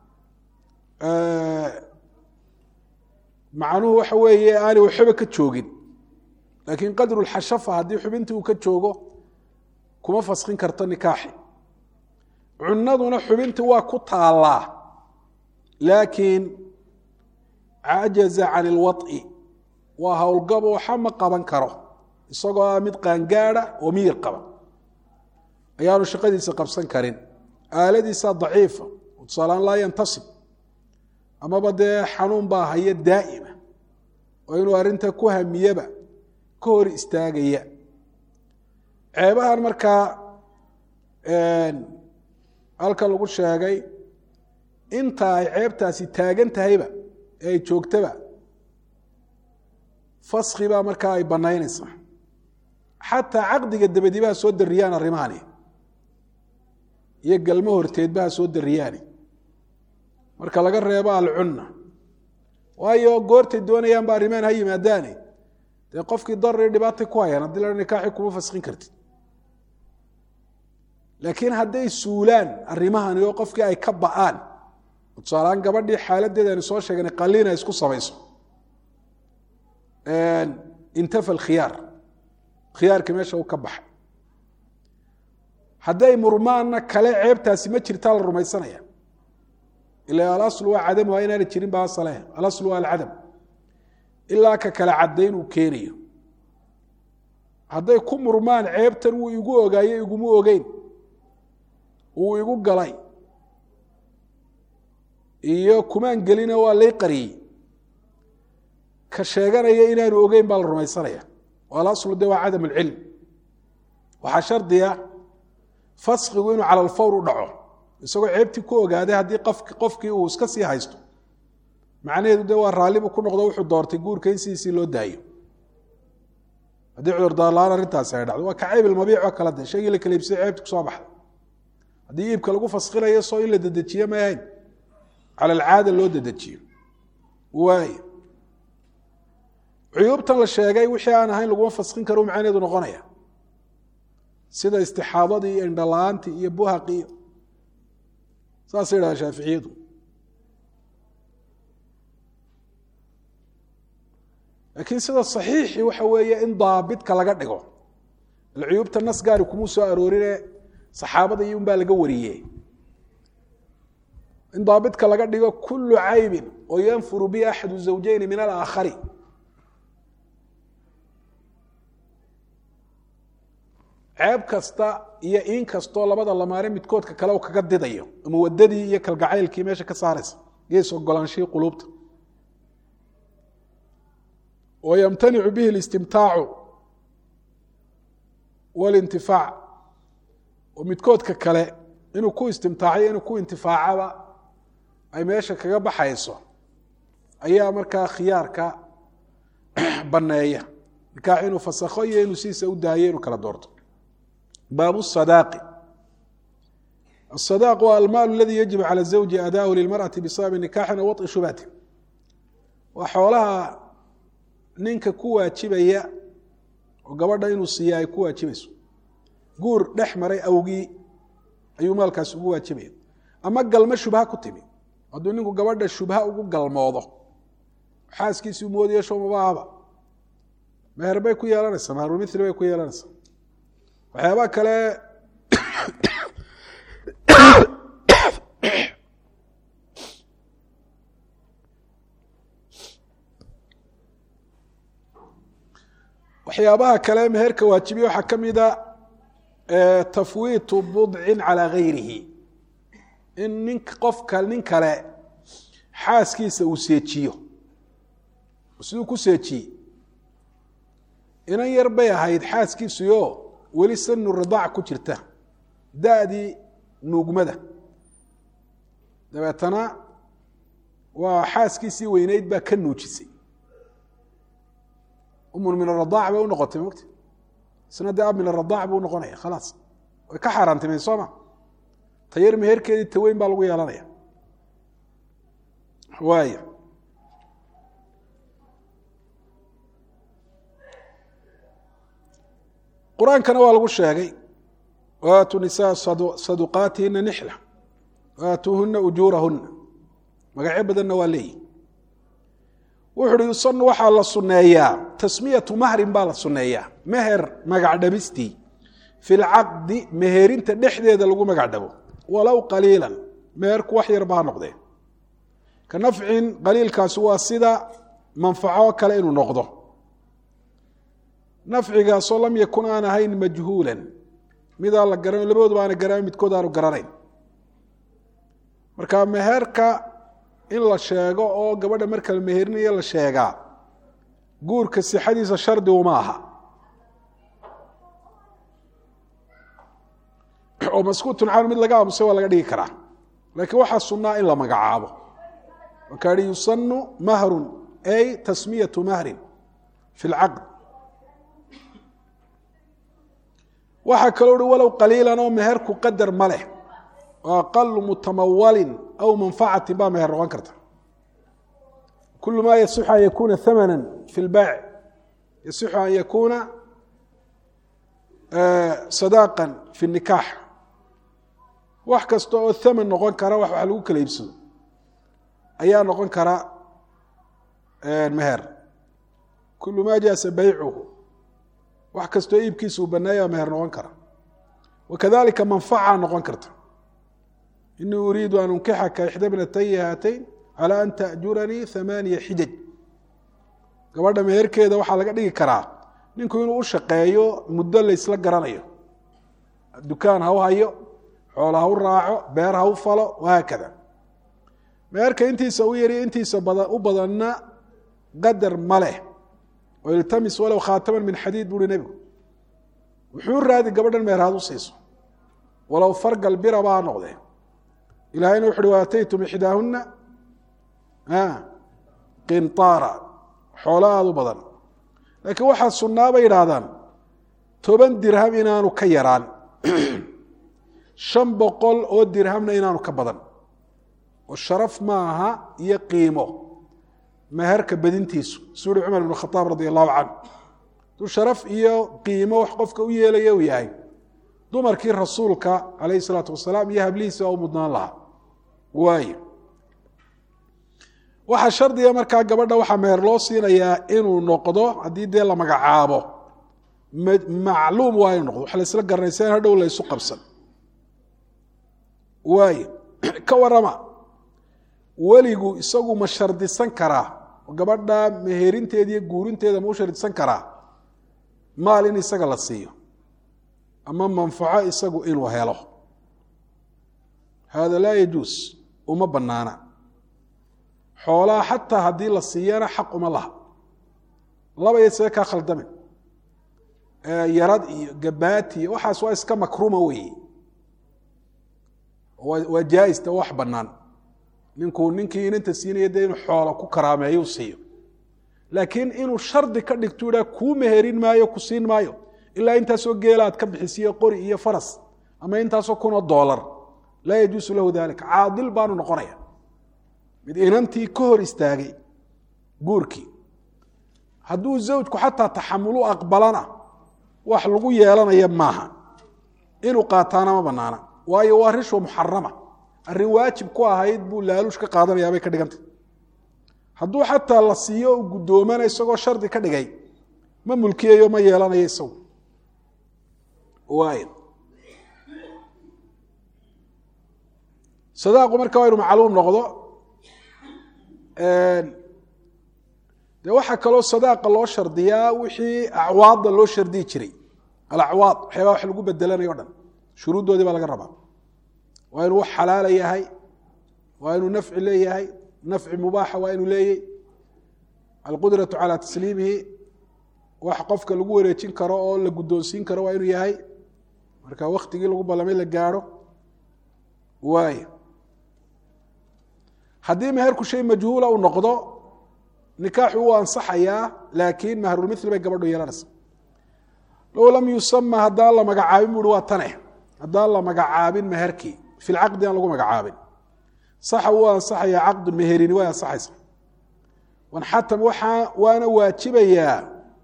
macnuhu waxa weeye aanay waxba ka joogin laakiin qadru lxashafa haddii xubintii uu ka joogo kuma faskin karto nikaaxi cunaduna xubintii waa ku taallaa laakiin cajaza can ilwaط'i waa howlgabo waxa ma qaban karo isagoo ah mid qaangaada oo miyir qaba ayaanu shaqadiisa qabsan karin aaladiisaa daciifa tusaalaan laa yantasib amaba dee xanuun baa haya daa'ima oo inuu arrinta ku hamiyaba ka hor istaagaya ceebahan markaa halkan lagu sheegay inta ay ceebtaasi taagan tahayba ee ay joogtaba faski baa markaa ay banaynaysaa xataa caqdiga dabadibaha soo dariyaan arrimahani iyo galmo horteedbaha soo dariyaani marka laga reebo alcunna waayo goortay doonayaan ba arrimahan ha yimaadaane dee qofkii darari dhibaatay ku hayaan haddii la nikaaxi kuma faskin kartid laakiin hadday suulaan arrimahani oo qofkii ay ka ba'aan tusaalahaan gabadhii xaaladeeda aynu soo sheegnay qaliin ay isku samayso intafa alkhiyaar khiyaarkii meesha u ka baxay hadday murmaanna kale ceebtaasi ma jirtaa la rumaysanaya ila alaslu waa cadamuha inaana jirin ba asale alaslu waa alcadam ilaa ka kale caddayn uu keenayo hadday ku murmaan ceebtan wuu igu ogaaye iguma ogeyn wuu igu galay iyo kumaan gelina waa lay qariyey ka sheeganaya inaanu ogeyn baa la rumaysanaya alaslu de waa cadam alcilm waxaa shardiya faskigu inuu cala alfawr u dhaco isagoo ceebtii ku ogaaday haddii qofkii uu iska sii haysto macnaheedu de waa raallibu ku noqdo wuxuu doortay guurka in sidiisii loo daayo haddii cudurdaarla-aan arrintaasi ay dhacdo waa ka ceyb ilmabiic oo kala de shaygii la kala iibsaday ceebti kusoo baxday haddii iibka lagu faskinayo soo in la dedejiye may ahayn cala alcaada loo dedejiyo waay cuyuubtan la sheegay wixii aan ahayn laguma faskin karo macnaheedu noqonaya sida istixaadadii iyo indhala-aantii iyo buhaqi iyo saasay yidhaha shaaficiyadu laakiin sida saxiixi waxa weeye in daabidka laga dhigo alcuyuubta nas gaari kumuu soo aroorine saxaabada iyo unbaa laga wariye in daabidka laga dhigo kulu caybin oo yanfuru bi axadu zawjeyni min alaakhari ceeb kasta iyo in kastoo labada lamaane midkoodka kale kaga didayo ama wadadii iyo kalgacaylkii meesha ka saaraysa gees ogolaanshihii quluubta wa yamtanicu bihi اlistimtaacu walintifaac oo midkoodka kale inuu ku istimtaaciyo inuu ku intifaacaba ay meesha kaga baxayso ayaa markaa khiyaarka baneeya nikaax inuu fasakho iyo inuu sidiisa u daayo inuu kala doorto baab الصداq الصداq waa almaal اladي yaجib calى الزawji adaahu lilmarأaةi bisababi nikaxin aw waطi shubhati waa xoolaha ninka ku waajibaya oo gabadha inuu siiya ay ku waajibayso guur dhex maray awgii ayuu maalkaas ugu waajibaya ama galmo shubha ku timi hadduu ninku gabadha shubha ugu galmoodo xaaskiisii moodiyo shomabahaba meher bay ku yeelanaysaa meherumithli bay ku yeelanaysaa waxyaabaa kale waxyaabaha kale meherka waajibiya waxaa ka mida tafwiitu budcin calaa gayrihi in nin qofka nin kale xaaskiisa uu seejiyo siduu ku seejiyey inan yar bay ahayd xaaskiisuyo weli sanu ridaac ku jirta da-dii nuugmada dabeetana waa xaaskiisii weyneyd baa ka nuujisay umun min aradaac bay u noqotay mogta isna dee ab min aradaac buu noqonaya khalaas way ka xaaraantimay soo ma tayar meherkeedii taweyn baa lagu yeelanaya waaya qur-aankana waa lagu sheegay waatuu nisaa saduqaatihina nixla waatuuhuna ujuurahuna magacyo badanna waa leeyihi wuxu uhi yusanu waxaa la sunneeyaa tasmiyatu mahrin baa la sunneeyaa meher magac dhabistii fi lcaqdi meherinta dhexdeeda lagu magac dhabo walow qaliilan meherku wax yarba ha noqdee ka nafcin qaliilkaasi waa sida manfaco kale inuu noqdo nafcigaasoo lam yakun aan ahayn majhuulan midaan la garan labadooduba aana garan midkood aanu garanayn marka meherka in la sheego oo gabadha marka la meherinayo la sheegaa guurka sixadiisa shardi uma aha oo maskuutun can mid laga aamusay waa laga dhigi karaa laakiin waxaa sunnaa in la magacaabo markaa hi yusanu mahrun ay tasmiyatu mahrin fi lcaqd waxaa kaloo uhi walow qaliilan oo meherku qadar ma leh oo aqalu mutamawalin aw manfacatin baa meher noqon karta kul ma yasixu an yakuna hamana fi lbaac yasixu an yakuna sadaqan fi nikaax wax kasta oo thaman noqon kara wax wax lagu kala iibsado ayaa noqon kara meher kulu ma jaasa baycuhu wax kastoo iibkiisa uu baneeya meher noqon kara wakadalika manfaca noqon karta inii uriidu an unkixaka ixda bnatayi haatayn calى an taأjuranii hamaaniya xijaj gabadha meherkeeda waxaa laga dhigi karaa ninku inuu u shaqeeyo muddo laysla garanayo dukaan ha u hayo xoolo ha u raaco beer ha u falo wahaakada meherka intiisa u yariyo intiisa u badanna qadar ma leh oo iltamis walow khaataman min xadiid buuhi nebigu wuxuu raadi gabadhan meherhaad u siiso walow fargal biraba ha noqdee ilahayna wuxu uhi waataytum ixdaahuna qintaara xoolo aada u badan laakiin waxaa sunnaa bay yidhaahdaan toban dirham inaanu ka yaraan shan boqol oo dirhamna inaanu ka badan oo sharaf maaha iyo qiimo meherka badintiisu suu uhi cumar ibn khaaab radi allahu canhu duu sharaf iyo qiimo wax qofka u yeelaya uu yahay dumarkii rasuulka calayhi isalaatu wasalaam iyo hablihiisa waa u mudnaan lahaa waayo waxaa shardiga markaa gabadha waxaa meher loo siinayaa inuu noqdo haddii dee la magacaabo macluum waa inu noqdo wax laysla garanaysa in hadhow laysu qabsan waayo ka warama weligu isagu ma shardisan karaa oo gabadha meherinteeda iyo guurinteeda ma u shardisan karaa maal in isaga la siiyo ama manfaco isagu inuu helo hada laa yajuus uma banaana xoolaha xataa haddii la siiyana xaq uma laha laba iyo see kaa khaldamin yarad iyo gabaati iyo waxaas waa iska makruma weeye waa jaa-ista wax banaan ninkuu ninkii inanta siinaya dee inuu xoola ku karaameeyu siiyo laakiin inuu shardi ka dhigtu idhaa kuu meherin maayo ku siin maayo ilaa intaasoo geela aad ka bixisiyo qori iyo faras ama intaasoo kunoo doolar laa yajuusu lahu dalika caadil baanu noqonaya mid inantii ka hor istaagay guurkii hadduu zawjku xataa taxamulu aqbalana wax lagu yeelanaya maaha inuu qaataana ma banaana waayo waa rishwa muxarama arrin waajib ku ahayd buu laaluush ka qaadanayaabay ka dhigantay hadduu xataa la siiyo u guddoomana isagoo shardi ka dhigay ma mulkiyayo ma yeelanayo isagu waay sadaaqu marka waa inu macluum noqdo de waxaa kaloo sadaaqa loo shardiyaa wixii acwaadda loo shardiyi jiray alacwaad waxyaabaa wax lagu bedelanayo o dhan shuruuddoodii baa laga rabaa waa inuu wax xalaala yahay waa inuu nafci leeyahay nafci mubaaxa waa inuu leeyey alqudratu calaa tasliimihi wax qofka lagu wareejin karo oo la guddoonsiin karo waa inuu yahay marka waktigii lagu ballamay la gaadho waay haddii meherku shay majhuula uu noqdo nikaaxu wuu ansaxayaa laakiin mahrulmithli bay gabadhu yeelanaysa low lam yusama haddaan la magacaabin buuhi waa tane haddaan la magacaabin meherkii fi lcaqdi aan lagu magacaabin saxa wuu ansaxaya caqdun meherini way ansaxaysa wanxatam waxaa waana waajibayaa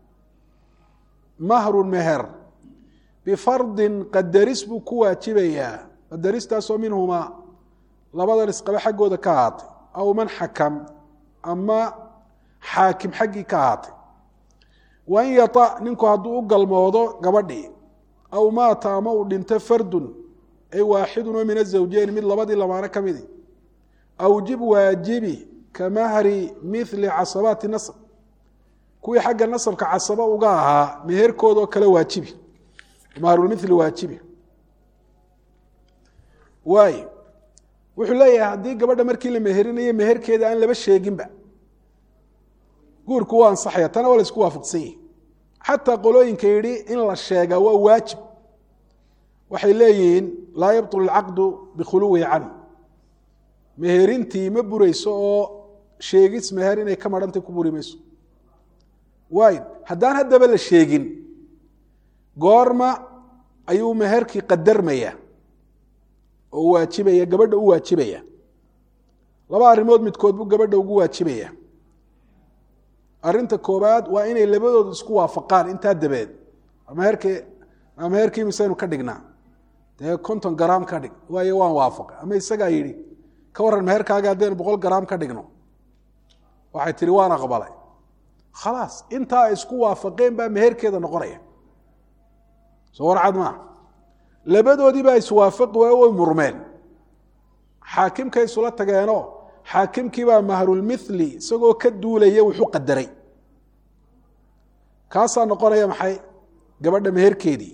mahrun meher bifardin qadaris buu ku waajibayaa qadaristaasoo minhumaa labadan isqabe xaggooda ka ahaatay aw man xakam ama xaakim xaggii ka ahaatay wain yata ninku hadduu u galmoodo gabadhii aw maata ama uu dhinto fardun ay waaxidun oo min azawjeyn mid labadii lamaano ka midi awjib waajibi ka mahri mili casabaati nasb kuwii xagga nasabka casaba uga ahaa meherkoodoo kale waajibi mahrulmili waajibi waay wuxuu leeyahay haddii gabadha markii la meherinayo meherkeeda aan laba sheeginba guurku waa ansaxaya tana waa la isku waafaqsan yihi xataa qolooyinka yidhi in la sheegaa waa waajib waxay leeyihiin laa yabطul اlcaqdu bikhuluwihi canhu meherintii ma burayso oo sheegis meher inay ka marhantay ku buri mayso waayo haddaan haddaba la sheegin goorma ayuu meherkii qadarmaya oo waajibaya gabadha u waajibaya laba arrimood midkood buu gabadha ugu waajibaya arrinta koobaad waa inay labadoodu isku waafaqaan intaa dabeed meherkii meherkii misaynu ka dhignaa dee konton garaam ka dhig waayo waan waafaqa ama isagaa yidhi ka warran meherkaaga haddaynu boqol garaam ka dhigno waxay tihi waan aqbalay khalaas intaa ay isku waafaqeen baa meherkeeda noqonaya soo warcad maa labadoodii baa iswaafaqi waayo way murmeen xaakimkay isula tageenoo xaakimkii baa mahrulmithli isagoo ka duulaya wuxuu qadaray kaasaa noqonaya maxay gabadha meherkeedii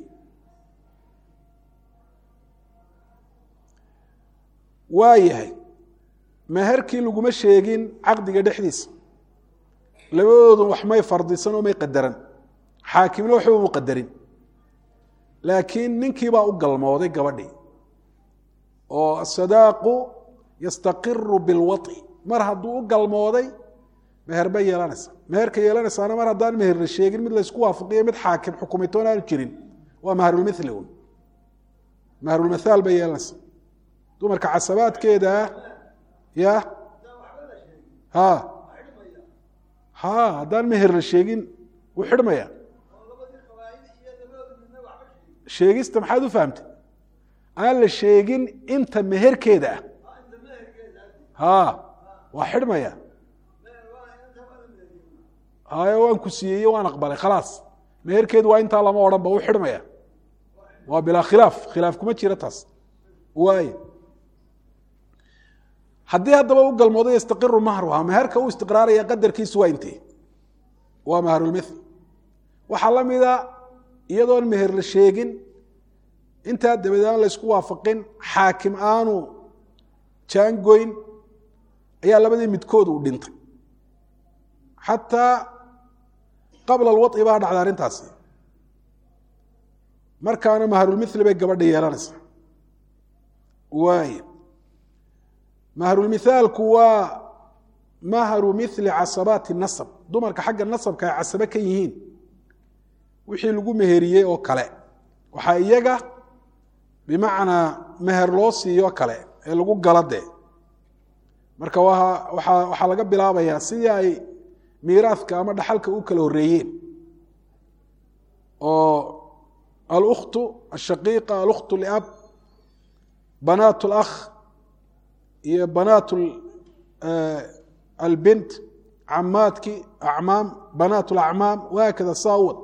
waa yahay meherkii laguma sheegin caqdiga dhexdiisa labadoodu wax may fardisan oo may qadaran xaakimna waxba mu qadarin laakiin ninkiibaa u galmooday gabadhii oo asadaaqu yastaqiru bilwaطi mar hadduu u galmooday meher bay yeelanaysa meherka yeelanaysaana mar haddaan meher la sheegin mid laysku waafaqiyo mid xaakim xukumitoon aanu jirin waa mahrulmithli un mahrulmathaal bay yeelanaysa dumarka casabaadkeeda ya ha ha haddaan meher la sheegin wuu xidhmaya sheegista maxaad u fahamtay aan la sheegin inta meherkeeda ah ha waa xidhmaya hayo waan ku siiyey waan aqbalay khalaas meherkeedu waa intaa lama odhan ba u xidhmaya waa bilaa khilaaf khilaaf kuma jira taas waay haddii haddaba u galmoodo yastaqiru mahruha meherka u istiqraaraya qadarkiisu waa intee waa mahrulmithl waxaa la mida iyadoon meher la sheegin intaa dabadeed aan la ysku waafaqin xaakim aanu jaangoyn ayaa labadii midkood uu dhintay xataa qabla alwaطi baa dhacda arrintaasi markaana mahrulmithli bay gabadha yeelanaysaa waay mahrulmithaalku waa mahru mithli casabaati nasab dumarka xagga nasabka ay casabe ka yihiin wixii lagu meheriyey oo kale waxaa iyaga bimacnaa meher loo siiyo kale ee lagu gala dee marka waa waxaa laga bilaabayaa sidii ay miiraadka ama dhaxalka u kala horeeyeen oo alkhtu ashaqiiqa alkhtu liab banaat اlakh iyo banaat albint camaadki acmaam banaat اlacmaam wahaakada saawad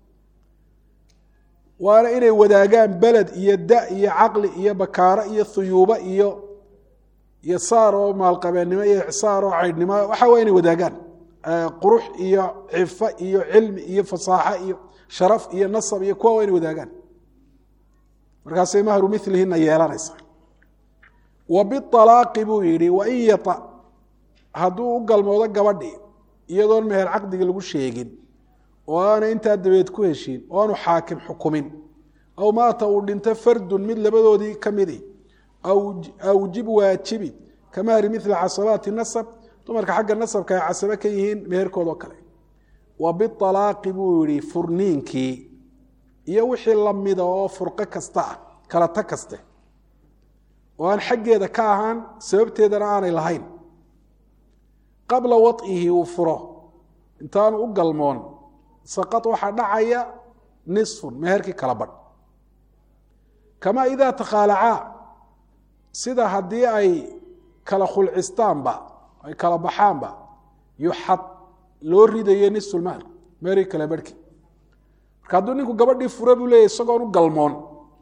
waana inay wadaagaan beled iyo da iyo caqli iyo bakaaro iyo huyuubo iyo iyo saar oo maalqabeennimo iyo icsaar oo caydhnimo waxa waa inay wadaagaan qurux iyo cifo iyo cilmi iyo fasaaxo iyo sharaf iyo nasab iyo kuwa waa inay wadaagaan markaasay mahru milihina yeelanaysaa wa bialaaqi buu yidhi wain yata hadduu u galmoodo gabadhii iyadoon meher caqdiga lagu sheegin oo aana intaa dabeed ku heshiin oo aanu xaakim xukumin aw maata uu dhinto fardun mid labadoodii ka midi awjib waajibi ka mahri mila casabaati nasab dumarka xagga nasabka ay casabe ka yihiin meherkoodoo kale wa bialaaqi buu yihi furniinkii iyo wixii lamida oo furqo kasta ah kala tag kaste oo aan xaggeeda ka ahaan sababteedana aanay lahayn qabla waطihi uu furo intaanu u galmoon saqad waxaa dhacaya nisfun meherkii kala badh kamaa idaa takhaalacaa sida haddii ay kala khulcistaanba ay kala baxaanba yuxad loo ridayo nisfulmahr meherkii kala barhki marka hadduu ninku gabadhii fure buu leeyahy isagoon u galmoon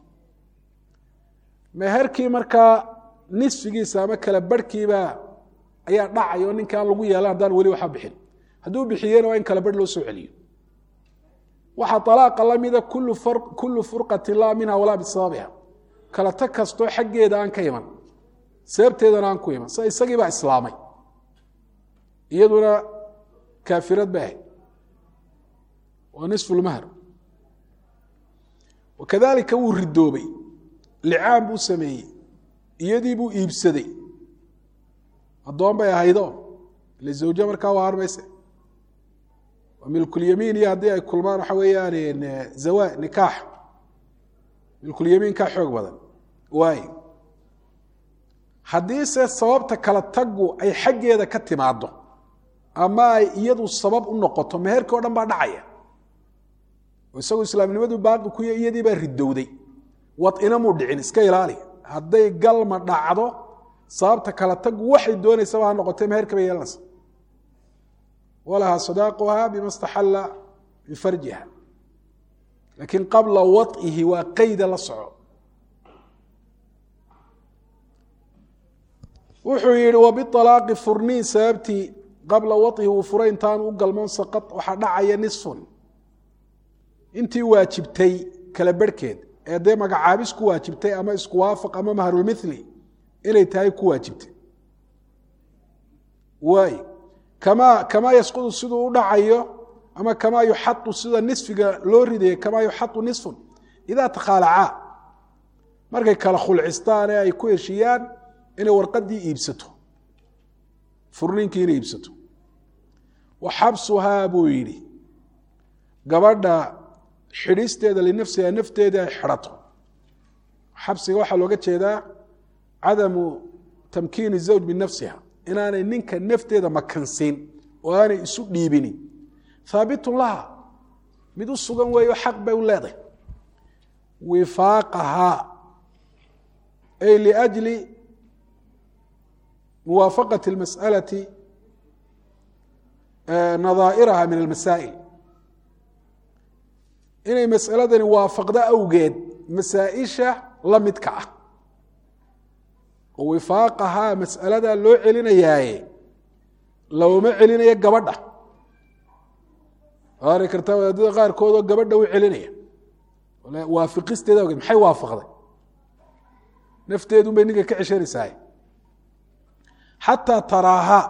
meherkii markaa nisfigiisa ama kala barhkiiba ayaa dhacay oo ninkaan lagu yeelan haddaan weli waxba bixin hadduu bixiyena waa in kala barh loo soo celiyo waxaa alaaqa lamida kullu furqatin laa minha walaa bisababiha kala tag kastoo xaggeeda aan ka iman sababteedana aan ku iman sida isagii baa islaamay iyaduna kaafirad ba ahayd waa nisfu lmahr wakadalika wuu ridoobay licaan buu sameeyey iyadii buu iibsaday addoon bay ahaydo ile zawje markaa waa harmayse waa milkulyamiin iyo haddii ay kulmaan waxa weeyaan zawa nikaax milkulyamiin kaa xoog badan waay haddiise sababta kala taggu ay xaggeeda ka timaado ama ay iyadu sabab u noqoto meherkii o dhan baa dhacaya oo isagu islaamnimadu baaqi kuya iyadii baa ridowday wadina muu dhicin iska ilaali hadday galma dhacdo sababta kala taggu waxay doonaysaba ha noqotay meherka bay yeelanaysa walahaa sadaaquha bima staxalla bifarjiha laakiin qabla waطihi waa qeyda la soco wuxuu yihi wabialaaqi furniin sababtii qabla waطihi uu furay intaanu u galmoon saqad waxaa dhacaya nisfun intii waajibtay kala barhkeed ee dee magacaabis ku waajibtay ama isku waafaq ama mahrulmithli inay tahay ku waajibtay waay kamaa kamaa yasqudu siduu u dhacayo ama kamaa yuxadu sida nisfiga loo ridaya kamaa yuxadu nisfun idaa takhaalacaa markay kala khulcistaan ee ay ku heshiiyaan inay warqadii iibsato furniinkii inay iibsato wa xabsuhaa buu yidhi gabadha xidhisteeda linafsiha nafteeda ay xidhato xabsiga waxaa looga jeedaa cadamu tamkiini zawj binafsiha inaanay ninka nafteeda makansiin oo aanay isu dhiibinin haabitun laha mid u sugan weeyo xaq bay u leedahay wifaaqahaa ay liajli muwaafaqati اlmas'alati nadaa'iraha min almasaa'il inay mas'aladani waafaqdo awgeed masaa-isha la midka ah oo wifaaqahaa mas'aladaa loo celinayaaye looma celinayo gabadha ari kartaa wadaadada qaarkoodoo gabadha u celinaya waafiqisteeda awgeed maxay waafaqday nafteedun bay ninka ka ceshanaysaay xataa taraaha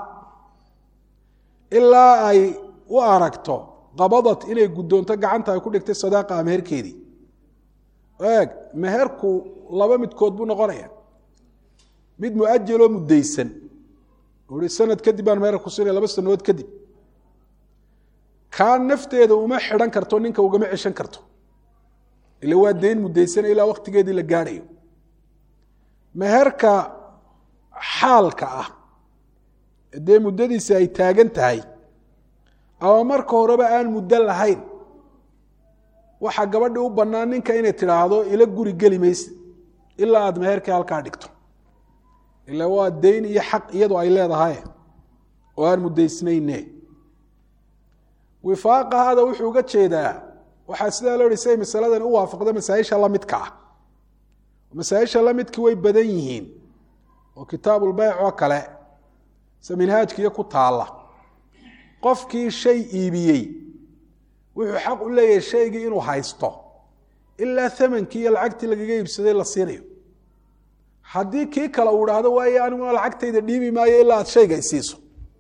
ilaa ay u aragto qabadat inay guddoonto gacanta ay ku dhigtay sadaaqa meherkeedii eeg meherku laba midkood buu noqonaya mid muajaloo muddaysan ui sanad kadib baan meher ku siinaya laba sanadood kadib kaa nafteeda uma xidhan karto ninka ugama ceshan karto ila waa deyn muddaysan ilaa waktigeedii la gaadhayo meherka xaalka ah dee muddadiisi ay taagan tahay ama marka horeba aan muddo lahayn waxaa gabadhii u bannaan ninka inay tidhaahdo ila guri geli mayse ilaa aada meherkii halkaa dhigto ila waa deyn iyo xaq iyadu ay leedahay oo aan muddaysnayne wifaaqahaada wuxuu uga jeedaa waxaa sidaa loo hi say masaladan u waafaqda masaaisha lamidka ah masaaisha lamidki way badan yihiin oo kitaabulbeyc oo kale se minhaajkiiyo ku taalla qofkii shay iibiyey wuxuu xaq u leeyahay shaygii inuu haysto ilaa amankii iyo lacagtii lagaga iibsaday la siinayo haddii kii kale uu idhaahdo waaye aniguna lacagtayda dhiibi maayo ilaa aad shayga isiiso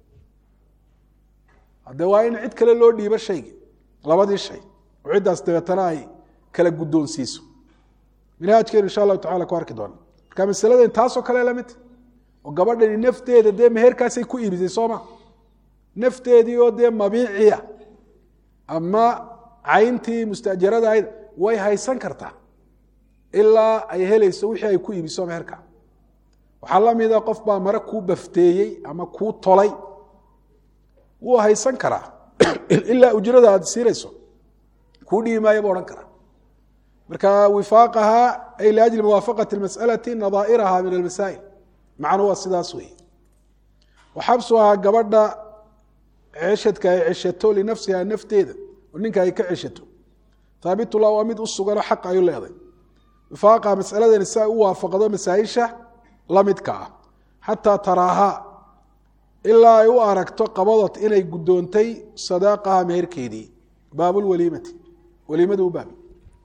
hadde waa in cid kale loo dhiibo shaygii labadii shay oo ciddaas dabeetana ay kala guddoonsiiso minhaajkeenu insha allahu tacala ku arki doona marka masaladan taasoo kale lamidta oo gabadhani nafteeda dee meherkaasay ku iibisay sooma nafteedii oo dee mabiiciya ama cayntii mustajarada ahayd way haysan kartaa ilaa ay helayso wixii ay ku iibiso meherka waxaa la mida qof baa mare kuu bafteeyey ama kuu tolay wuu haysan karaa ilaa ujrada aad siinayso kuu dhibi maayo buu odhan karaa marka wifaaqaha ay liajli muwaafaqati masalati nadaa'iraha min almasaa'il macnu waa sidaas weeye waxabsuhaa gabadha ceshadka ay ceshato linafsiha nafteeda oo ninka ay ka ceshato haabitullah waa mid u suganoo xaq ayu leeday wifaaqaha masaladani si ay u waafaqdo masaaisha la midka ah xataa taraahaa ilaa ay u aragto qabadot inay guddoontay sadaaqaha meherkeedii baabulwaliimati waliimadu u baabi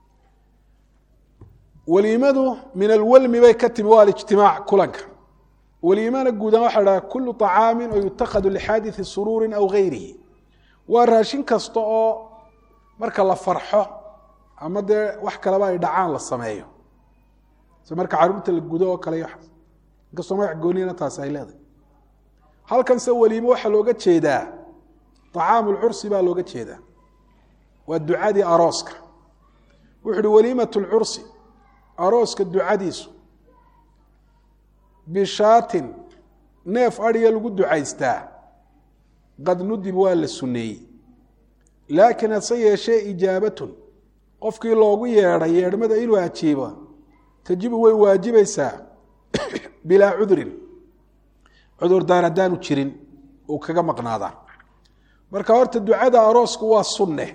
waliimadu min alwalmi bay ka timi waa alijtimaac kulanka waliimana guudan waxa dhaha kulu طacaamin oo yutakhadu lixaadiثi suruuri aw gayrihi waa raashin kasta oo marka la farxo ama dee wax kaleba ay dhacaan la sameeyo si marka caruurta la gudo oo kale inkastoo magac goonina taasi ay leedahay halkanse waliimo waxaa looga jeedaa طacaamu lcursi baa looga jeedaa waa ducadii arooska wuxu uhi waliimat اlcursi arooska ducadiisu bishaatin neef adhiga lagu ducaystaa qad nudib waa la sunneeyey laakiin hase yeeshee ijaabatun qofkii loogu yeedhay yeedhmada inuu ajiibo tajibu way waajibaysaa bilaa cudurin cudurdaan haddaanu jirin uu kaga maqnaadaa marka horta ducada aroosku waa sunne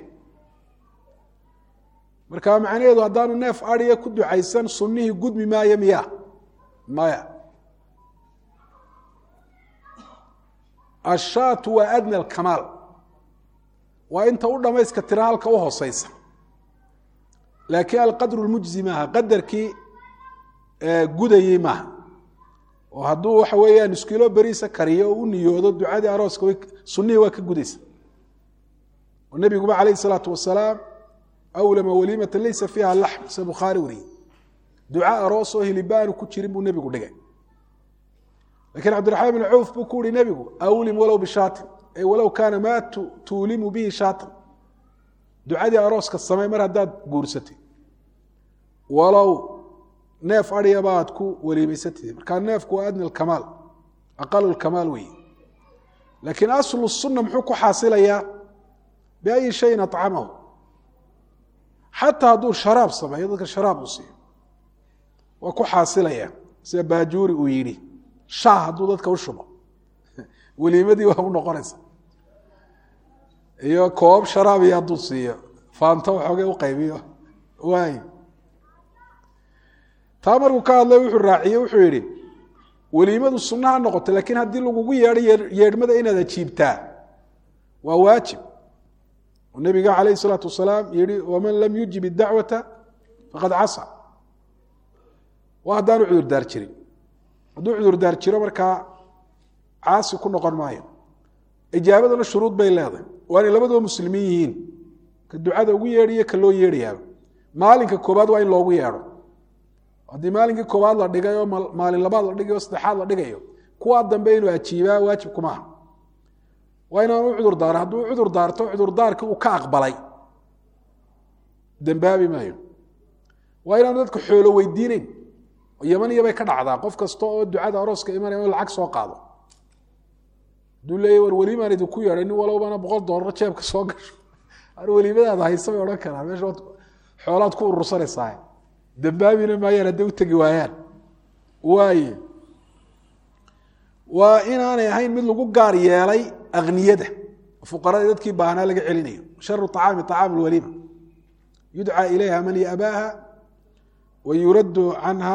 marka macnaheedu haddaanu neef adhiga ku ducaysan sunnihii gudmi maayo miya maya ashaatu waa adna alkamaal waa inta u dhamayska tira halka u hooseysa laakiin alqadru lmujzi maaha qadarkii gudayey maaha oo hadduu waxa weeyaan iskilo beriisa kariyo oo u niyoodo ducadii arooska sunnihii waa ka gudaysa oo nebiguba calayh isalaatu wasalaam awlama waliimata laysa fiiha laxm se bukhaari wariyey duca aroos oo hilibaanu ku jirin buu nebigu dhigay lakiin cabdiraxmaan bin cawf buu ku uhi nebigu awlim walow bishaatin ay walow kaana maa tuulimu bihi shaatan ducadii arooska samey mar haddaad guursatay walow neef aryaba aad ku waliimaysatid markaa neefku waa adna alkamaal aqalu lkamaal weeye laakiin aslu sunna muxuu ku xaasilayaa biayi shayin acamahu xataa hadduu sharaab sameeyo dadka sharaab uu siiyo waa ku xaasilaya sida baajuuri uu yidhi shaah hadduu dadka u shubo weliimadii waa u noqonaysa iyo koob sharaabiyo hadduu siiyo faanto waxoogay u qaybiyo waay taa markuu ka hadlay wuxuu raaciyey wuxuu yidhi weliimadu sunna ha noqoto laakiin haddii lagugu yeedho yeedhmada inaad ajiibtaa waa waajib oo nebiga calayh isalaatu wasalaam yihi waman lam yujib idacwata faqad casa waa haddaanu cudurdaar jirin hadduu cudurdaar jiro markaa caasi ku noqon maayo ijaabaduna shuruud bay leedahay waa inay labaduba muslimiin yihiin ka ducada ugu yeedhiyo ka loo yeedhayaaba maalinka koobaad waa in loogu yeedho haddii maalinkii koobaad la dhigay oo maalin labaad la dhigay oo saddexaad la dhigayo kuwaa dambe inuu ajiibaa waajib kumaaha waa inaanu u cudur daaro hadduu cudur daarto cudurdaarkii uu ka aqbalay dembaabi maayo waa inaanu dadka xoolo weydiineyn yamaniya bay ka dhacdaa qof kasta oo ducada arooska imanaya in lacag soo qaado hadduu leeya war welimaan idinku yeedhay nin walowbana boqol doolar jeebka soo gasho ar weliimadaada haysa bay odhan karaan meesha xoolaad ku urursanaysaa dambaabina maayaan hadday u tegi waayaan waaye waa inaanay ahayn mid lagu gaar yeelay akniyada fuqarada dadkii baahnaa laga celinayo sharu acaami acaam lwaliima yudcaa ilayha man yabaaha wa yuraddu canha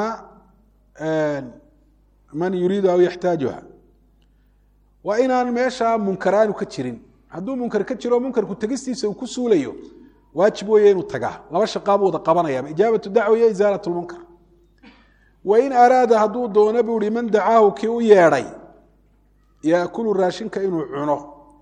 man yuriidu aw yaxtaajuha waa inaan meesha munkaraanu ka jirin hadduu munkar ka jiro munkarku tegistiisa uu ku suulayo waajib weeye inuu tagaa laba shaqaabuu wada qabanaya ijaabatu dacwa iyo isaalat lmunkar wain araada hadduu doono buu ihi man dacaahu kii u yeedhay yaakulu raashinka inuu cuno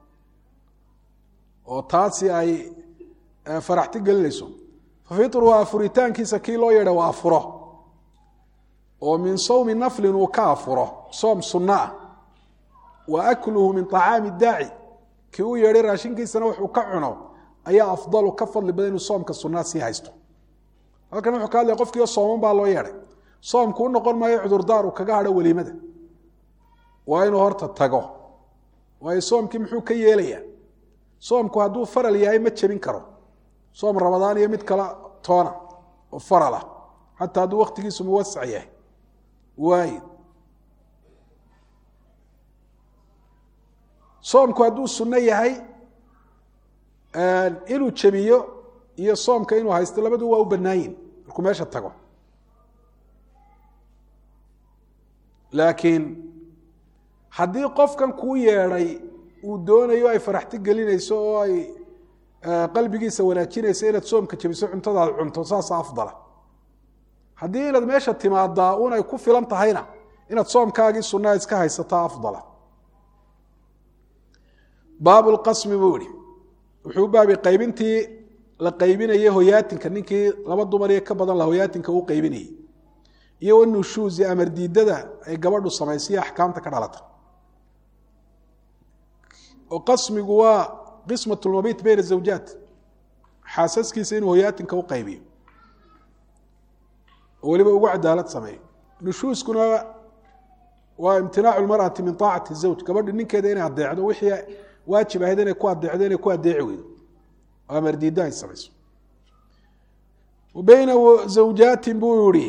oo taasi ay faraxti gelinayso fafitruhu afuritaankiisa kii loo yeedhay waa afuro oo min sawmi naflin uu ka afuro soom sunno ah wa akluhu min طacaami daaci kii u yeedhay raashinkiisana wuxuu ka cuno ayaa afdalu ka fadli badan inuu soomka sunaa sii haysto halkan wuxuu ka hadlaya qofkiio sooman baa loo yeedhay soomku u noqon maayo cudurdaar uu kaga hadho weliimada waa inuu horta tago waayo soomkii muxuu ka yeelayaa soomku hadduu faral yahay ma jebin karo soom ramadaan iyo mid kala toona oo faral ah xataa hadduu waktigiisu muwasac yahay waayo soomku hadduu sunno yahay inuu jebiyo iyo soomka inuu haysto labadu waa u bannaayin markuu meesha tago laakiin haddii qofkan kuu yeedhay uu doonayo ay faraxti gelinayso oo ay qalbigiisa wanaajinayso inaad soomka jebiso cuntadaad cunto saasa afdala haddii inaad meesha timaadaa un ay ku filan tahayna inaad soomkaagii sunaa iska haysataa afdala baab lqasmi buu ihi wuxuu u baabay qaybintii la qaybinayay hoyaatinka ninkii laba dumar iyo ka badan la hoyaatinka uu qaybinayay iyo wanushuuzi amar diidada ay gabadhu samaysaiyo axkaamta ka dhalata oo qasmigu waa qismat lmabiit bayna zawjaat xaasaskiisa inuu hoyaatinka u qaybiyo oo weliba ugu cadaalad sameeyo nushuuskuna waa imtinaacu lmar'ati min aacati zawj gabadhu ninkeeda inay adeecdo wixii waajib ahayd inay ku adeecdo inay ku adeeci weydo oo amar diidda ay samayso wa bayna zawjaatin buu yihi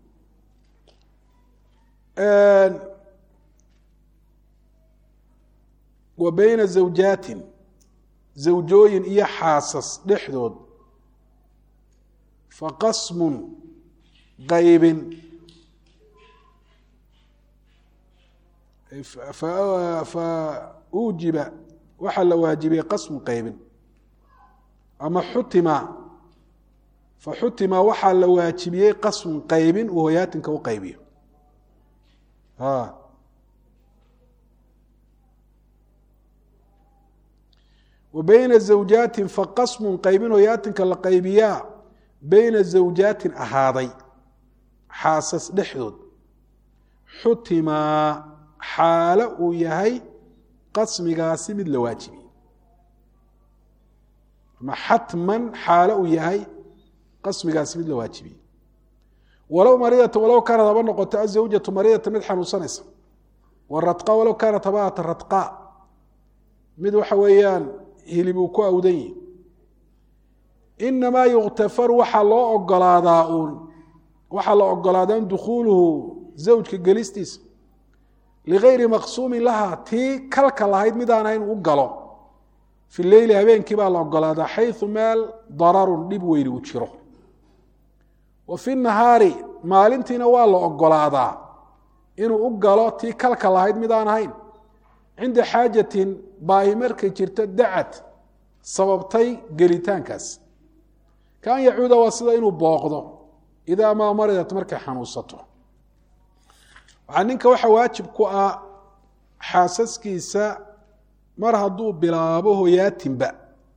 wa bayna zawjaatin zawjooyin iyo xaasas dhexdood faqasmun qaybin fa uujiba waxaa la waajibiyey qasmu qaybin ama xutima fa xutima waxaa la waajibiyey qasmu qaybin uu hoyaatinka u qaybiyo wa bayna zawjaatin faqasmun qaybin hoyaatinka la qaybiyaa bayna zawjaatin ahaaday xaasas dhexdood xutimaa xaalo uu yahay qasmigaasi mid la waajibiyey ama xatman xaalo uu yahay qasmigaasi mid la waajibiyey walow maridata walow kaanad haba noqoto azawjatu maridata mid xanuunsanaysa waradqa walow kaanat habaata radqa mid waxa weeyaan hilib uu ku awdan yihi inamaa yuktafaru waxaa loo ogolaadaa uun waxaa la ogolaadaa dukhuuluhu zawjka gelistiisa ligayri maqsuumin laha tii kalka lahayd midaan ahayn u galo fi leyli habeenkii baa la ogolaadaa xayu meel dararun dhib weyni uu jiro wa fi nahaari maalintiina waa la ogolaadaa inuu u galo tii kalka lahayd midaan ahayn cinda xaajatin baahi markay jirto dacad sababtay gelitaankaas kaan yacuuda waa sida inuu booqdo idaa maa maridat markay xanuunsato waxaa ninka waxa waajib ku ah xaasaskiisa mar hadduu bilaabo hoyaatinba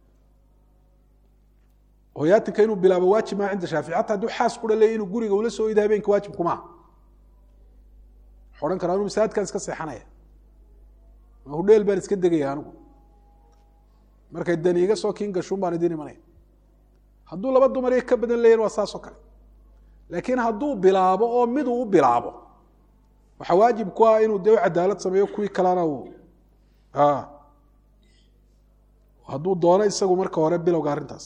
hoyaatinka inuu bilaabo waajib maa cinda shaafici xata hadduu xaas kudha leey inuu guriga ula soo ido habeenka waajib kumaa waxu odhan karaa anu masaajidkaan iska seexanaya hudheel baan iska degaya anigu markay dani iga soo kiin gashuun baan idin imanaya hadduu laba dumar ka badan leeyan waa saasoo kale laakiin hadduu bilaabo oo miduu u bilaabo waxaa waajib ku ah inuu dee u cadaalad sameeyo kuwii kalena uu hadduu doono isagu marka hore bilowga arrintaas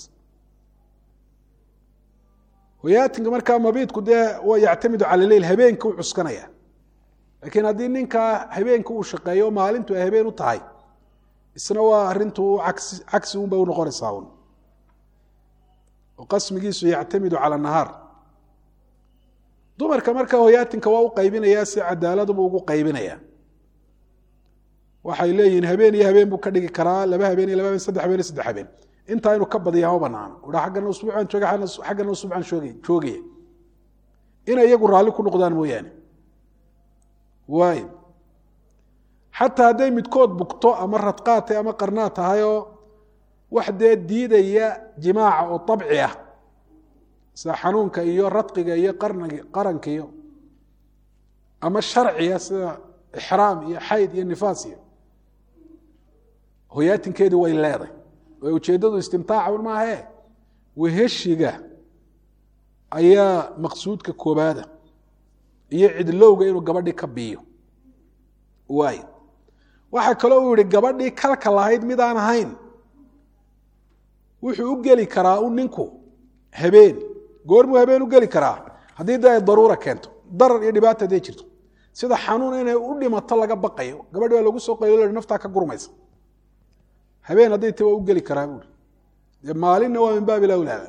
hoyaatinka markaa mabiidku dee waa yactamidu cala leyl habeenka u cuskanaya laakiin haddii ninkaa habeenka uu shaqeeyo maalintu ay habeen u tahay isna waa arintu cagsi cagsi un bay unoqonaysaa un oo qasmigiisu yactamidu cala nahaar dumarka marka hoyaatinka waa u qaybinayaa si cadaaladbu ugu qaybinaya waxay leeyihiin habeen iyo habeen buu ka dhigi karaa laba habeen iyo laba habeen saddex habeen iyo saddex habeen intaa inuu ka badiyaa ma banaano udha aggana usbuucan jooga xaggana usbuucan shoogay joogaya inay iyagu raalli ku noqdaan mooyaane waay xataa hadday midkood bugto ama radqaatay ama qarnaa tahayoo wax dee diidaya jimaaca oo abci ah sida xanuunka iyo radqiga iyo qarnig qaranka iyo ama sharciga sida ixraam iyo xayd iyo nifaas iyo hoyaatinkeedii way leeday oo ujeeddadu istimtaaca un maahae weheshiga ayaa maqsuudka koobaada iyo cidlowga inuu gabadhii ka biiyo waay waxaa kaloo uu yihi gabadhii kalka lahayd mid aan ahayn wuxuu u geli karaa u ninku habeen goormuu habeen u geli karaa haddii de ay daruura keento darar iyo dhibaata haday jirto sida xanuun inay u dhimato laga baqayo gabadhi waa lagu soo qaylo naftaa ka gurmaysa habeen hadday ta waa u geli karaa buuri dee maalinna waa min baabi lawlaaba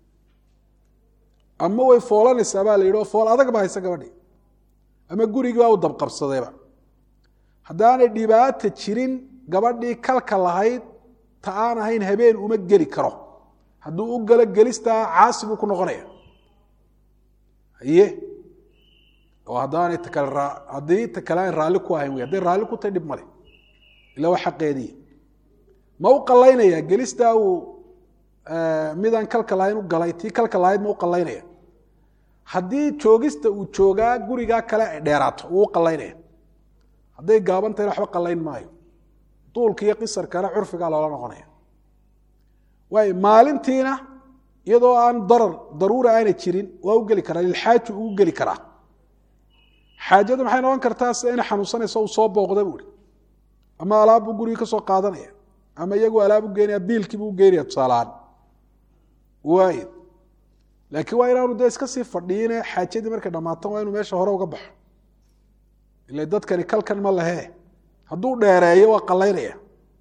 ama way foolanaysaa baa la yidhi oo fool adag baa haysa gabadhi ama gurigii baa u dabqabsadayba haddaanay dhibaata jirin gabadhii kalka lahayd ta aan ahayn habeen uma geli karo hadduu u galo gelistaa caasi buu ku noqonaya haye oo haddaanay takale haddii ta kale aan raalli ku ahayn wey hadday raalli ku tahay dhib male ila waa xaqeediya ma u qalaynaya gelistaa uu midaan kalka lahayn u galay tii kalka lahayd ma u qalaynaya haddii joogista uu joogaa gurigaa kale ay dheeraato wuu u qalaynaya hadday gaaban tahayna waxba qalayn maayo duulka iyo qisarkana curfigaa loola noqonaya waay maalintiina iyadoo aan darar daruura aanay jirin waa u geli karaa lilxaaju ugu geli karaa xaajadu maxay noqon kartaa sida inay xanuunsanayso uu soo booqda buuhi ama alaab buu gurigii ka soo qaadanaya ama iyagu alaab u geynaya biilkiibuu u geynaya tusaalahaan waay laakiin waa inaanu dee iska sii fadhiine xaajadii markay dhammaatan waa inuu meesha hore uga baxo ila dadkani kalkan ma lehe hadduu dheereeyo waa qalaynaya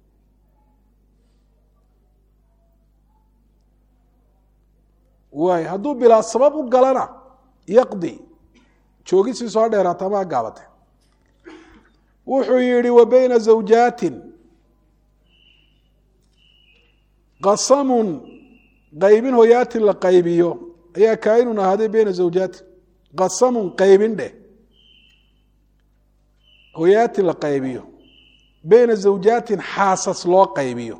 waay hadduu bilaa sabab u galana yaqdi joogisiii soo dheeraata ama gaabate wuxuu yihi wa bayna zawjaatin qasamun qaybin hoyaatin la qaybiyo ayaa kaainun ahaaday bayna zawjaatin qasamun qaybin dheh hoyaatin la qaybiyo bayna zawjaatin xaasas loo qaybiyo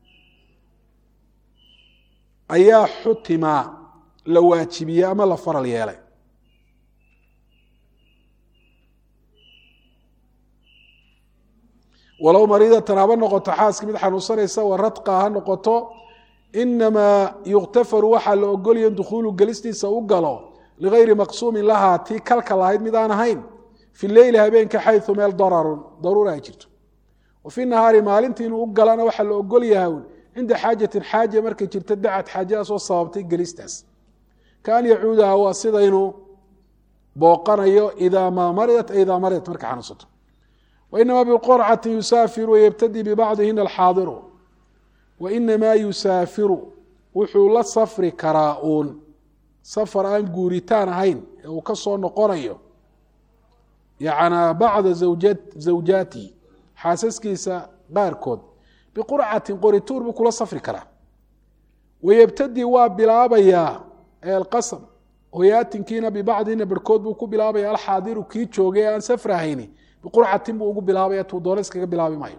ayaa xutimaa la waajibiyey ama la faral yeelay walow mariidatan haba noqoto xaaska mid xanuunsanaysa wa radqa ha noqoto inamaa yuktafaru waxaa la ogolaya in dukhuulu gelistiisa u galo ligayri maqsuumin lahaa tii kalka lahayd mid aan ahayn fi leyli habeenka xayu meel dararun daruura ay jirto wa fi nahaari maalintii inuu u galana waxaa la ogol yahay cinda xaajatin xaaja markay jirto dacad xaajadaas oo sababtay gelistaas kaan yacuudaha waa sida inuu booqanayo idaa maa maridat idaa maridat markay xanuunsato wainamaa biqorcati yusaafiru wayebtadi bibacdihina alxaadiru wainamaa yusaafiru wuxuu la safri karaa uun safar aan guuritaan ahayn ee uu ka soo noqonayo yacnaa bacda zawjaati xaasaskiisa qaarkood biqurcatin qorituur buu kula safri karaa wayebtadi waa bilaabayaa alqasam hoyaatinkiina bibacdihina barhkood buu ku bilaabaya alxaadiru kii joogay aan safrahayni biqurcatin buu ugu bilaabaya tuu doona iskaga bilaabi maayo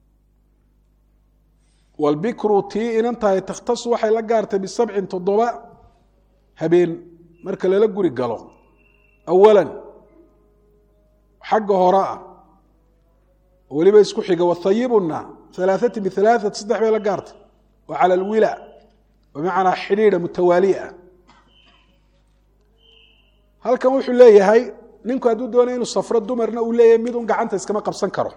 walbikru tii inan tahay takhtasu waxay la gaartay bisabcin toddoba habeen marka lala guri galo awalan xagga hore ah weliba isku xiga wathayibuna alaaثatin bialaaثat saddex bay la gaartay wa cala alwila bimacnaa xidhiidha mutawaaliya ah halkan wuxuu leeyahay ninku hadduu doonay inuu safro dumarna uu leeyahay midun gacanta iskama qabsan karo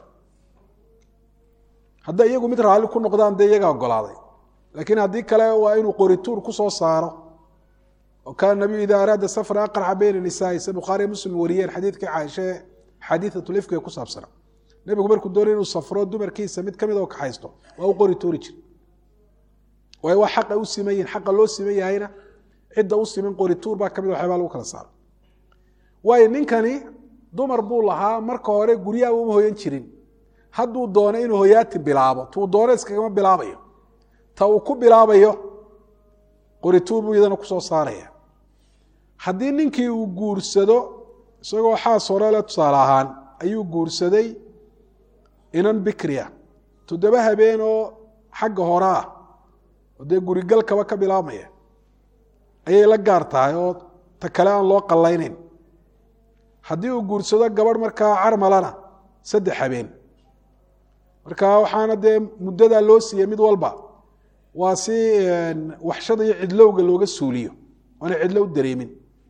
hadday iyagu mid raalli ku noqdaan dee iyagaa ogolaaday laakiin haddii kale waa inuu qorituur ku soo saaro oo kaana nabiyu ida araada safra aqraxa bayna nisaai se bukhaariya muslim wariyeen xadiidkii caaishe xadiiatulifka ee ku saabsana nebigu markuu doonay inuu safro dumarkiisa mid kamid oo kaxaysto waa u qori tuuri jir waayo waa xaqa u siman yihin xaqa loo siman yahayna cidda u siman qorituur baa kamid waxyaabaa lagu kala saaro waayo ninkani dumar buu lahaa marka hore guryaha uma hoyan jirin hadduu doono inuu hoyaati bilaabo tuu doono iskagama bilaabayo ta uu ku bilaabayo qorituur buu iyadana kusoo saaraya haddii ninkii uu guursado isagoo xaas hore le tusaale ahaan ayuu guursaday inan bikriya toddoba habeen oo xagga hore ah oo dee gurigalkaba ka bilaabmaya ayay la gaar tahay oo ta kale aan loo qallaynayn haddii uu guursado gabadh markaa carmalana saddex habeen marka waxaana dee muddadaa loo siiyey mid walba waa si waxshada iyo cidlowga looga suuliyo oona cidlo u dareemin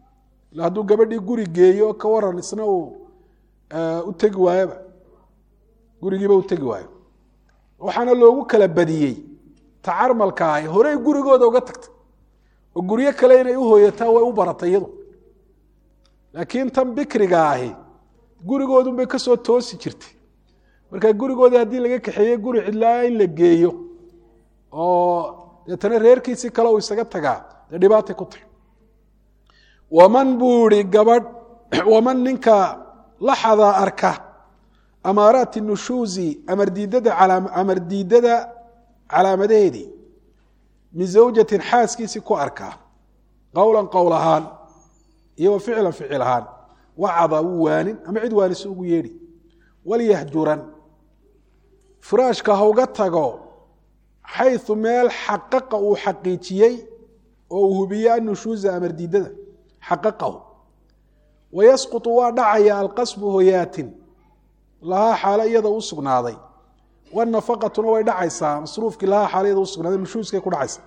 ila hadduu gabadhii guri geeyo ka waran isna uu u tegi waayoba gurigiiba u tegi waayo waxaana loogu kala badiyey tacarmalka ahi horey gurigooda uga tagtay oo guryo kale inay u hooyataa way u baratay iyadu laakiin tan bikriga ahi gurigoodunbay ka soo toosi jirtay marka gurigoodii haddii laga kaxeeye guri cidlaa in la geeyo oo deetana reerkiisii kale uu isaga tagaa dee dhibaatay ku tahy waman buu ihi gabadh waman ninka laxada arka amaaraati nushuuzi amardiidada amardiidada calaamadaheedii min zawjatin xaaskiisii ku arkaa qowlan qowl ahaan iyo wa ficlan ficil ahaan wacada wuu waanin ama cid waanisi ugu yeedhi walyahjuran firaashka hauga tago xayu meel xaqaqa uu xaqiijiyey oo uu hubiye annushuuza amardiidada xaqaqahu wayasqutu waa dhacaya alqasbu hoyaatin lahaa xaalo iyada u sugnaaday wanafaqatuna way dhacaysaa masruufkii lahaa xaalo iyada usugnaaday nushuuskay ku dhacaysa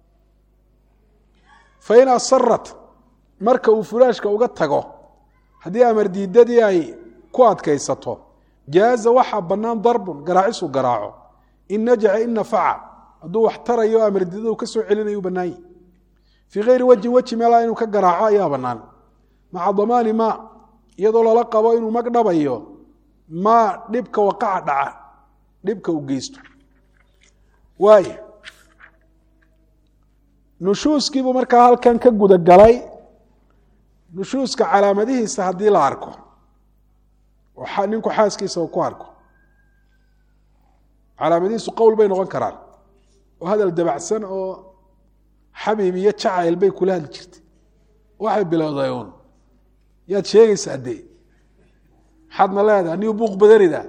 fain asarat marka uu furaashka uga tago haddii amardiidadii ay ku adkaysato jaaza waxaa bannaan darbun garaacisuu garaaco in najaca in nafaca hadduu wax tarayo amardiidadu ka soo celinayu bannaanyi fii kayri wajhin weji meelaa inuu ka garaaco ayaa bannaan maca damaani ma iyadoo lala qabo inuu mag dhabayo maa dhibka waqaca dhaca dhibka u geysto waay nushuuskiibuu markaa halkan ka gudagalay nushuuska calaamadihiisa haddii la arko oo ninku xaaskiisa uu ku arko calaamadihiisu qowl bay noqon karaan oo hadal dabacsan oo xabiib iyo jacayl bay kula hadli jirtay waxay bilowday uun yaad sheegaysaa dee maxaadna leedaha niu buuq badanida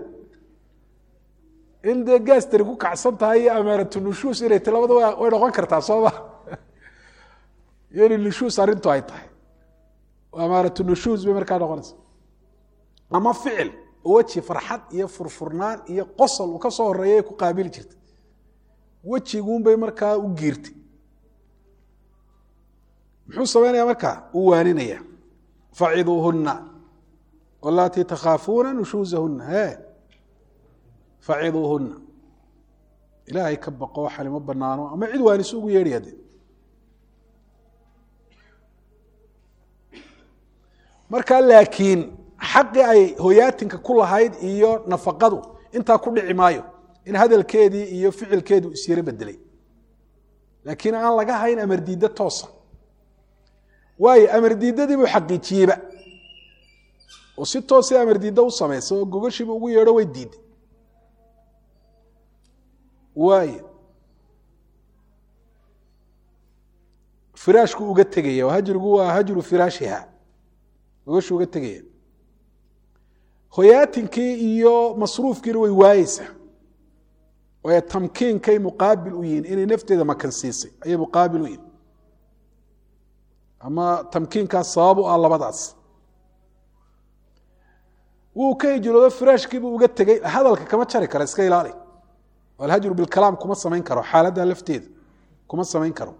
in dee gaastari ku kacsan tahay iyo amaaratu nushuus inay ta labada way noqon kartaa sooma iyo in nushuus arrintu ay tahay amaaratu nushuus bay markaa noqonaysa ama ficil oo weji farxad iyo furfurnaan iyo qosol uu ka soo horeeyay ku qaabili jirta wejiguunbay markaa u giirtay muxuu samaynaya markaa uu waaninaya faciduuhuna walatii takhaafuuna nushuusahuna e faciduuhuna ilaahay ka baqo waxani ma banaano ama cid waanisu ugu yeedhaya de markaa laakiin xaqii ay hoyaatinka ku lahayd iyo nafaqadu intaa ku dhici maayo in hadalkeedii iyo ficilkeedu isyaro bedelay laakiin aan laga hayn amardiiddo toosa waayo amardiidadii buu xaqiijiyeyba oo si toosay amardiiddo u samaysay oo gogashiiba ugu yeedho way diiday waayo firaashku uga tegaya oo hajrigu waa hajru firaashiha gogashu uga tegaya hoyaatinkii iyo masruufkiina way waayeysaa waayo tamkiinkay muqaabil u yihiin inay nafteeda makansiisay ayay muqaabil u yihin ama tamkiinkaas sabab u ah labadaas wuu ka hijroodo firaashkiibuu uga tegey hadalka kama jari karo iska ilaali alhajru bilkalaam kuma samayn karo xaaladda lafteeda kuma samayn karo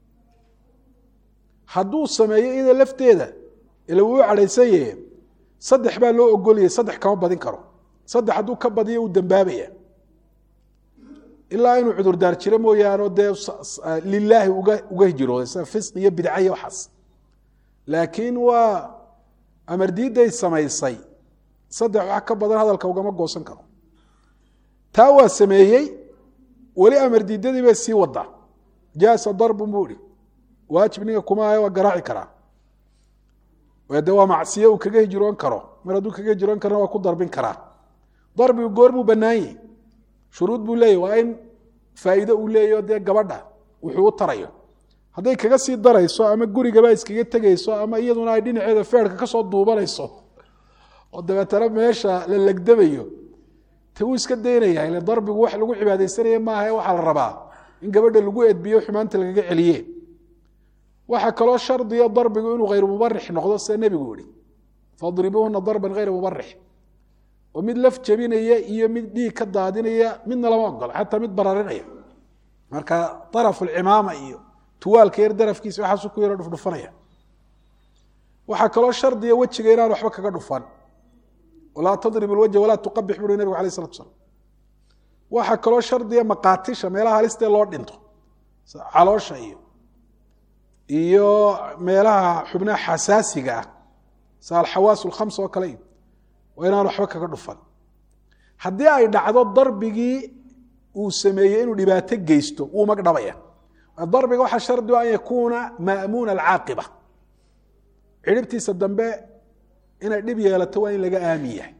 hadduu sameeyo iyada lafteeda ila wuu cadhaysan yahe saddex baa loo ogolayay saddex kama badin karo saddex hadduu ka badiyo uu dambaabaya ilaa inuu cudurdaar jiro mooyaane dee lilaahi uga hijrooday sida fisq iyo bidca iyo waxaas laakiin waa amardiiday samaysay saddex wax ka badan hadalka ugama goosan karo taa waa sameeyey weli amardiidadii bay sii wadaa jaasa darbun buu ihi waajib ninka kuma ahe waa garaaci karaa de waa macsiye uu kaga hijroon karo mar hadduu kaga hijroon karana waa ku darbin karaa darbigu goormuu banaanyih shuruud buu leeyahy waa in faa'iide uu leeyaho dee gabadha wuxuu u tarayo hadday kaga sii darayso ama gurigaba iskaga tegayso ama iyaduna ay dhinaceeda feerka kasoo duubanayso oo dabeetana meesha la legdamayo te wuu iska daynaya ile darbigu wax lagu cibaadaysanaya maaha waxaa la rabaa in gabadha lagu edbiyo xumaanta lagaga celiye waxaa kaloo shardiya darbigu inuu hayru mubarix noqdo sida nebigu yihi fadribuuhuna darban hayra mubarix oo mid laf jabinaya iyo mid dhiig ka daadinaya midna lama ogola xataa mid bararinaya marka arafu lcimaama iyo tuwaalka yar darafkiisa waxaasu ku yaro dhufdhufanaya waxaa kaloo shardiya wejiga inaan waxba kaga dhufan walaa tadrib ilwajha walaa tuqabix buuri nabigu alay slatu slam waxaa kaloo shardiya maqaatisha meelaha halistee loo dhinto caloosha iyo iyo meelaha xubnaha xasaasiga ah sa alxawaas alkhams oo kale iyo waa inaan waxba kaga dhufan haddii ay dhacdo darbigii uu sameeyey inuu dhibaato geysto wuu magdhabaya darbiga waxaa shardi an yakuuna ma'muuna alcaaqiba cidhibtiisa dambe inay dhib yeelato waa in laga aamin yahay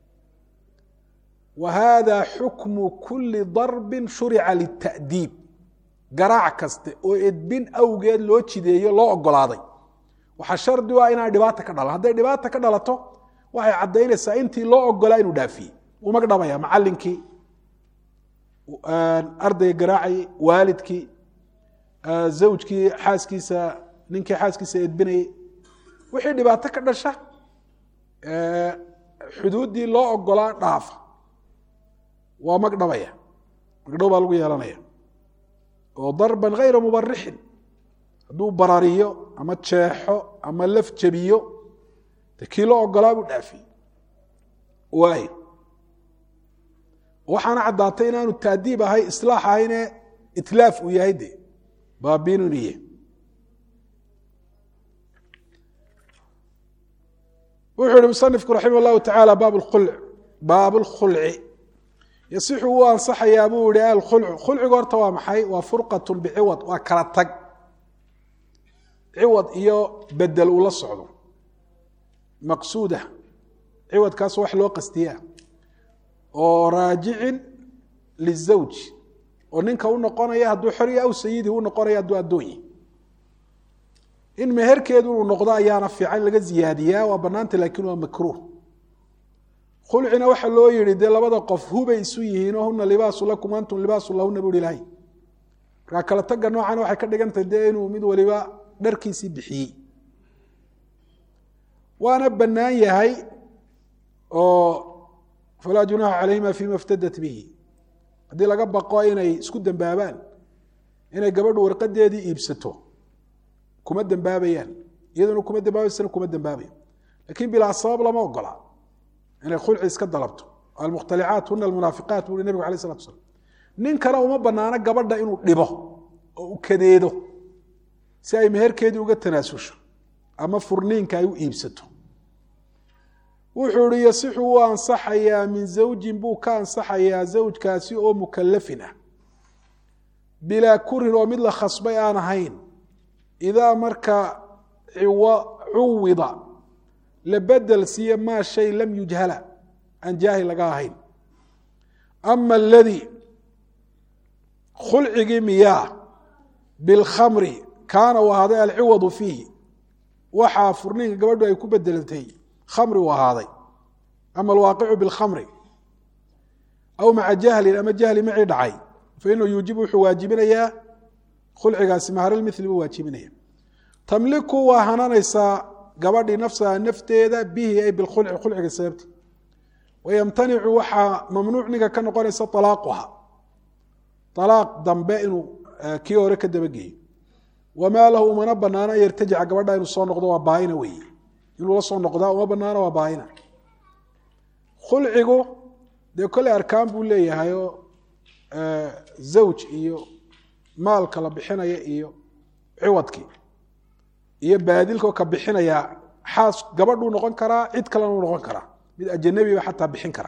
wa hada xukmu kuli darbin shurica lita'diib garaac kaste oo edbin awgeed loo jideeyo loo ogolaaday waxaa shardi u ah inaan dhibaata ka dhalan hadday dhibaata ka dhalato waxay caddaynaysaa intii loo ogolaa inuu dhaafiyey wuu magdhabaya macallinkii ardayga garaacayay waalidkii zawjkii xaaskiisa ninkii xaaskiisa edbinayey wixii dhibaato ka dhasha xuduuddii loo ogolaa dhaafa waa magdhabaya magdhow baa lagu yeelanaya oo darban hayra mubarixin hadduu barariyo ama jeexo ama laf jebiyo de kii loo ogolaa buu dhaafiyey waay waxaana caddaatay inaanu taadiib ahay islaax ahayne itlaaf uu yahay de baabinuniye wuxuu yihi musanifku raximah llahu tacaala baab lkhulc baab lkhulci yasixu wuu ansaxayaa buu yihi alkhulcu khulcigu horta waa maxay waa furqatun biciwad waa kala tag ciwad iyo bedel uu la socdo maqsuuda ciwadkaas wax loo qastiyaa oo raajicin lizawj oo ninka u noqonaya hadduu xorya aw sayidi u noqonaya hadduu addoonyi in meherkeedu inuu noqdo ayaana fiican in laga ziyaadiyaa waa banaanta laakiin waa makruuh khulcina waxaa loo yihi dee labada qof hubay isu yihiinoo huna libaasu lakum antum libaasu lahuna bu ilahay markaa kala taga noocan waxay ka dhigantahay dee inuu mid waliba dharkiisii bixiyey waana bannaan yahay oo falaa junaaxa calayhima fima iftadat bihi haddii laga baqo inay isku dembaabaan inay gabadhu warqadeedii iibsato kuma dembaabayaan iyaduna kuma dembaabaysana kuma dembaabayo lakin bilaa sabab lama ogola inay khulci iska dalabto almukhtalicaat huna almunaafiqaat buu hi nabigu alay slatu slam ninkana uma banaano gabadha inuu dhibo oo u kadeedo si ay meherkeedii uga tanaasusho ama furniinka ay u iibsato wuxuu ihi yasixu wuu ansaxayaa min zawjin buu ka ansaxayaa zawjkaasi oo mukalafin ah bilaa kurin oo mid la khasbay aan ahayn idaa marka cuwida la bedel siiye maa shay lam yujhala aan jaahil laga ahayn ama aladii khulcigii miyaa bilkhamri kaana uu ahaaday alciwadu fiihi waxaa furniinka gabadhu ay ku bedelantay khamri uu ahaaday ama alwaaqicu bilkhamri aw maca jahlin ama jahli macii dhacay fainahu yuujibu wuxuu waajibinayaa khulcigaasi maharalmithli buu waajibinaya tamliku waa hananaysaa gabadhii nafsaha nafteeda bihi ay bilkhulci khulciga sababti wayamtanicu waxaa mamnuuc ninka ka noqonaysa alaaquha alaaq dambe inuu kii hore ka dabageeyo wamaa lahu umana banaano an yartajica gabadha inuu soo noqdo waa baaina weeye inuu la soo noqdaa uma banaano waa baaina khulcigu dee kolley arkaan buu leeyahayoo zawj iyo maalka la bixinaya iyo ciwadkii iyo baadilkao ka bixinaya xaas gabadhuu noqon karaa cid kalena u noqon karaa mid ajanabiba xataa bixin kara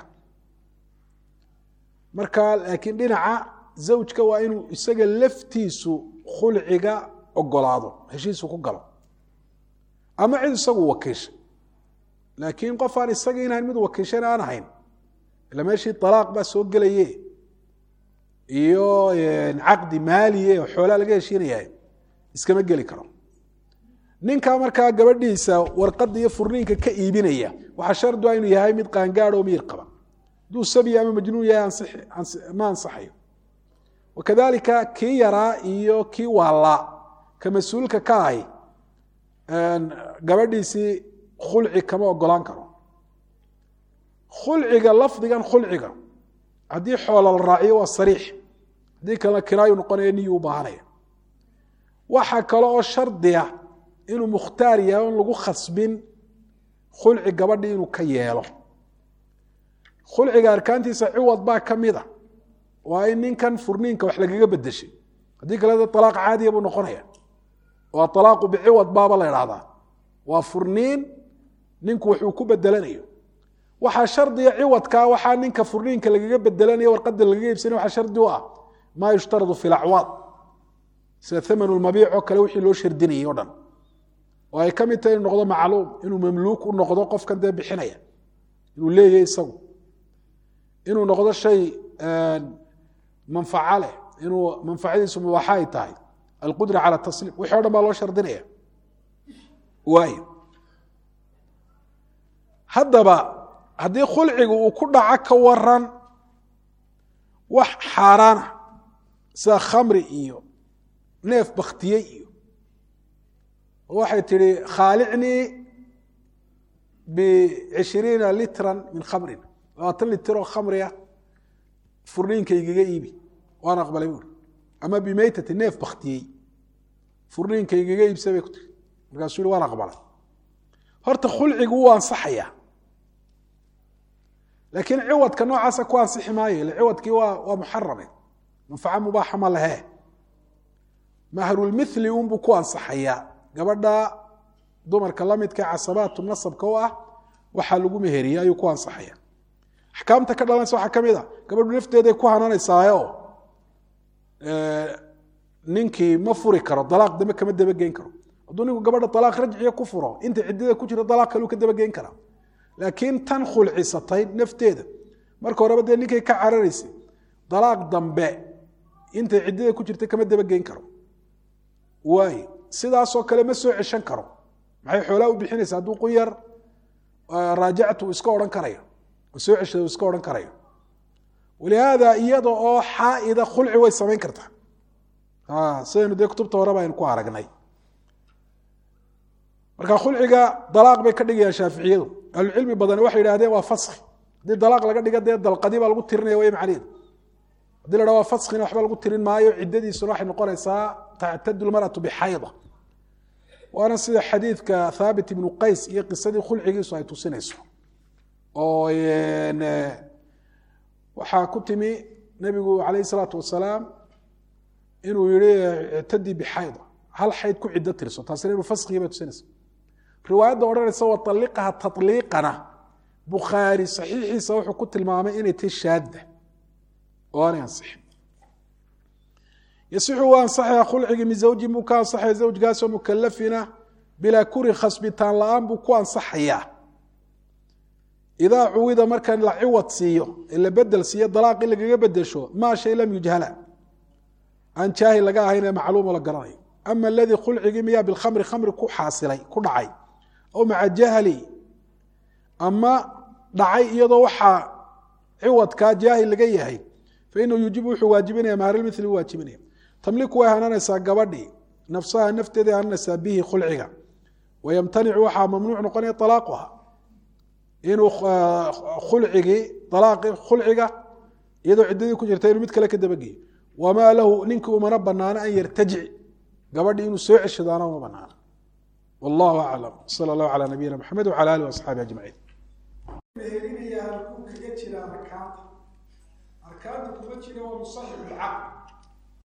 marka laakiin dhinaca zawjka waa inuu isaga laftiisu khulciga ogolaado heshiisu ku galo ama cid isagu wakiisha laakiin qof aan isaga inahan mid wakiishan aan ahayn ila meeshii alaaq baa soo gelaye iyo caqdi maaliye oo xoolaa laga heshiinaya iskama geli karo ninkaa markaa gabadhiisa warqada iyo furniinka ka iibinaya waxaa shardu inuu yahay mid qaangaado oo miyir qaba hadduu sabi ama majnuun yahay ma ansaxayo wakadalika kii yaraa iyo kii waalaa ka mas-uulka ka ahi gabadhiisii khulci kama ogolaan karo khulciga lafdigan khulciga haddii xoola la raaciyo waa sariix haddii kalena kinaayu noqonaya niyu u baahanaya waxaa kale oo shardiya inuu mukhtaar yahay on lagu khasbin khulci gabadhii inuu ka yeelo khulciga arkaantiisa ciwad baa ka mid a waa in ninkan furniinka wax lagaga bedeshay haddii kale de alaaq caadiya buu noqonaya waa alaaqu biciwad baaba la idhahdaa waa furniin ninku waxuu ku bedelanayo waxaa shardiga ciwadkaa waxaa ninka furniinka lagaga bedelanayo warqada lagaga iibsanay waxaa shardi u ah maa yushtaradu fi lacwaad sida thaman lmabiic oo kale wixii loo shardinayay o dhan oo ay ka mid tahay inuu noqdo macluum inuu mamluuk u noqdo qofkan dee bixinaya inuu leeyahy isagu inuu noqdo shay manfaco leh inuu manfacadiisu mubaaxa ay tahay alqudra cala tasliim wixii o dhan baa loo shardinaya waayo haddaba haddii khulcigu uu ku dhaco ka waran wax xaaraana sida khamri iyo neef baktiyey iyo waxay tihi khaalicnii bicishriina litran min khamrin labaatan litir oo khamriah furniinkaygaga iibi waan aqbalay buuri ama bimeytati neef baktiyey furniinkaygaga iibsa bay ku tiri markaasuu yihi waan aqbalay horta khulcigu wuu ansaxayaa laakiin ciwadka noocaasa ku ansixi maayo ille ciwadkii waa waa muxarame manfaco mubaaxa ma lehe mahrulmithli unbuu ku ansaxayaa gabadha dumarka lamidka casabaatu nasabka u ah waxaa lagu meheriya ayuu ku ansaxaya axkaamta ka dhalanaysa waxaa ka mid a gabadhu nafteeday ku hananaysaayo ninkii ma furi karo dalaaq dambe kama dabageyn karo hadduu ninku gabadha dalaaq rajciya ku furo inta ciddada ku jira dalaaq kaleu ka dabageyn karaa laakiin tan khulcisatay nafteeda marka horeba dee ninkay ka cararaysay dalaaq dambe intay ciddada ku jirta kama dabageyn karo waay sidaasoo kale ma soo ceshan karo maxay xoolaa u bixinaysa hadduu qunyar raajactu uu iska odhan karayo oo soo ceshada uu iska odhan karayo walihaada iyada oo xaa'ida khulci way samayn kartaa sidaynu dee kutubta horeba aynu ku aragnay marka khulciga dalaaq bay ka dhigayaan shaaficiyadu ahlucilmi badani waxay yidhahdeen waa faski haddii dalaaq laga dhiga dee dalqadii baa lagu tirinaya way macnaheedu hadii la dha waa faskina waxba lagu tirin maayo ciddadiisuna waxay noqonaysaa tactadu lmaratu bixayda waana sida xadiidka thaabit ibnu qays iyo qisadii khulcigiisu ay tusinayso oo waxaa ku timi nebigu calayh isalaatu wasalaam inuu yihi ictadii bixayda hal xayd ku ciddo tirso taasina inuu faskigii bay tusinaysa riwaayadda odhanaysa waaliqaha tatliiqana bukhaari saxiixiisa wuxuu ku tilmaamay inay tahy shaadda oo aanay ansixin yasixu waa ansaxaya khulcigii min zawjin buu ka ansaxaya zawjkaasoo mukalafina bilaa kuri khasbitaan la-aan buu ku ansaxayaa idaa cuwida marka la ciwad siiyo ee la bedel siiyo dalaaqii lagaga bedesho maa shay lam yujhala aan jaahil laga ahayn ee macluumo la garanayo ama aladii khulcigii miyaa bilkhamri khamri ku xaasilay ku dhacay aw maca jahli ama dhacay iyadoo waxaa ciwadkaa jaahil laga yahay fainahu yuujibu wuxuu waajibinaya mahrlmili u waajibinaya tamliku way hananaysaa gabadhii nafsaha nafteeday hananaysaa bihi khulciga wayamtanicu waxaa mamnuuc noqonaya alaaquha inuu khulcigii alaaqi khulciga iyadoo ciddadii ku jirta inuu mid kale ka dabageeyo wamaa lahu ninkii umana banaano an yartajic gabadhii inuu soo ceshadaana uma banaano wallahu aclam sala allahu calaa nabiyina maxamed wcala alih waasxaabi ajmaciin meherinayaa halkuu kaga jira arkaanta arkaanta kuma jira waa musaxib lcaqd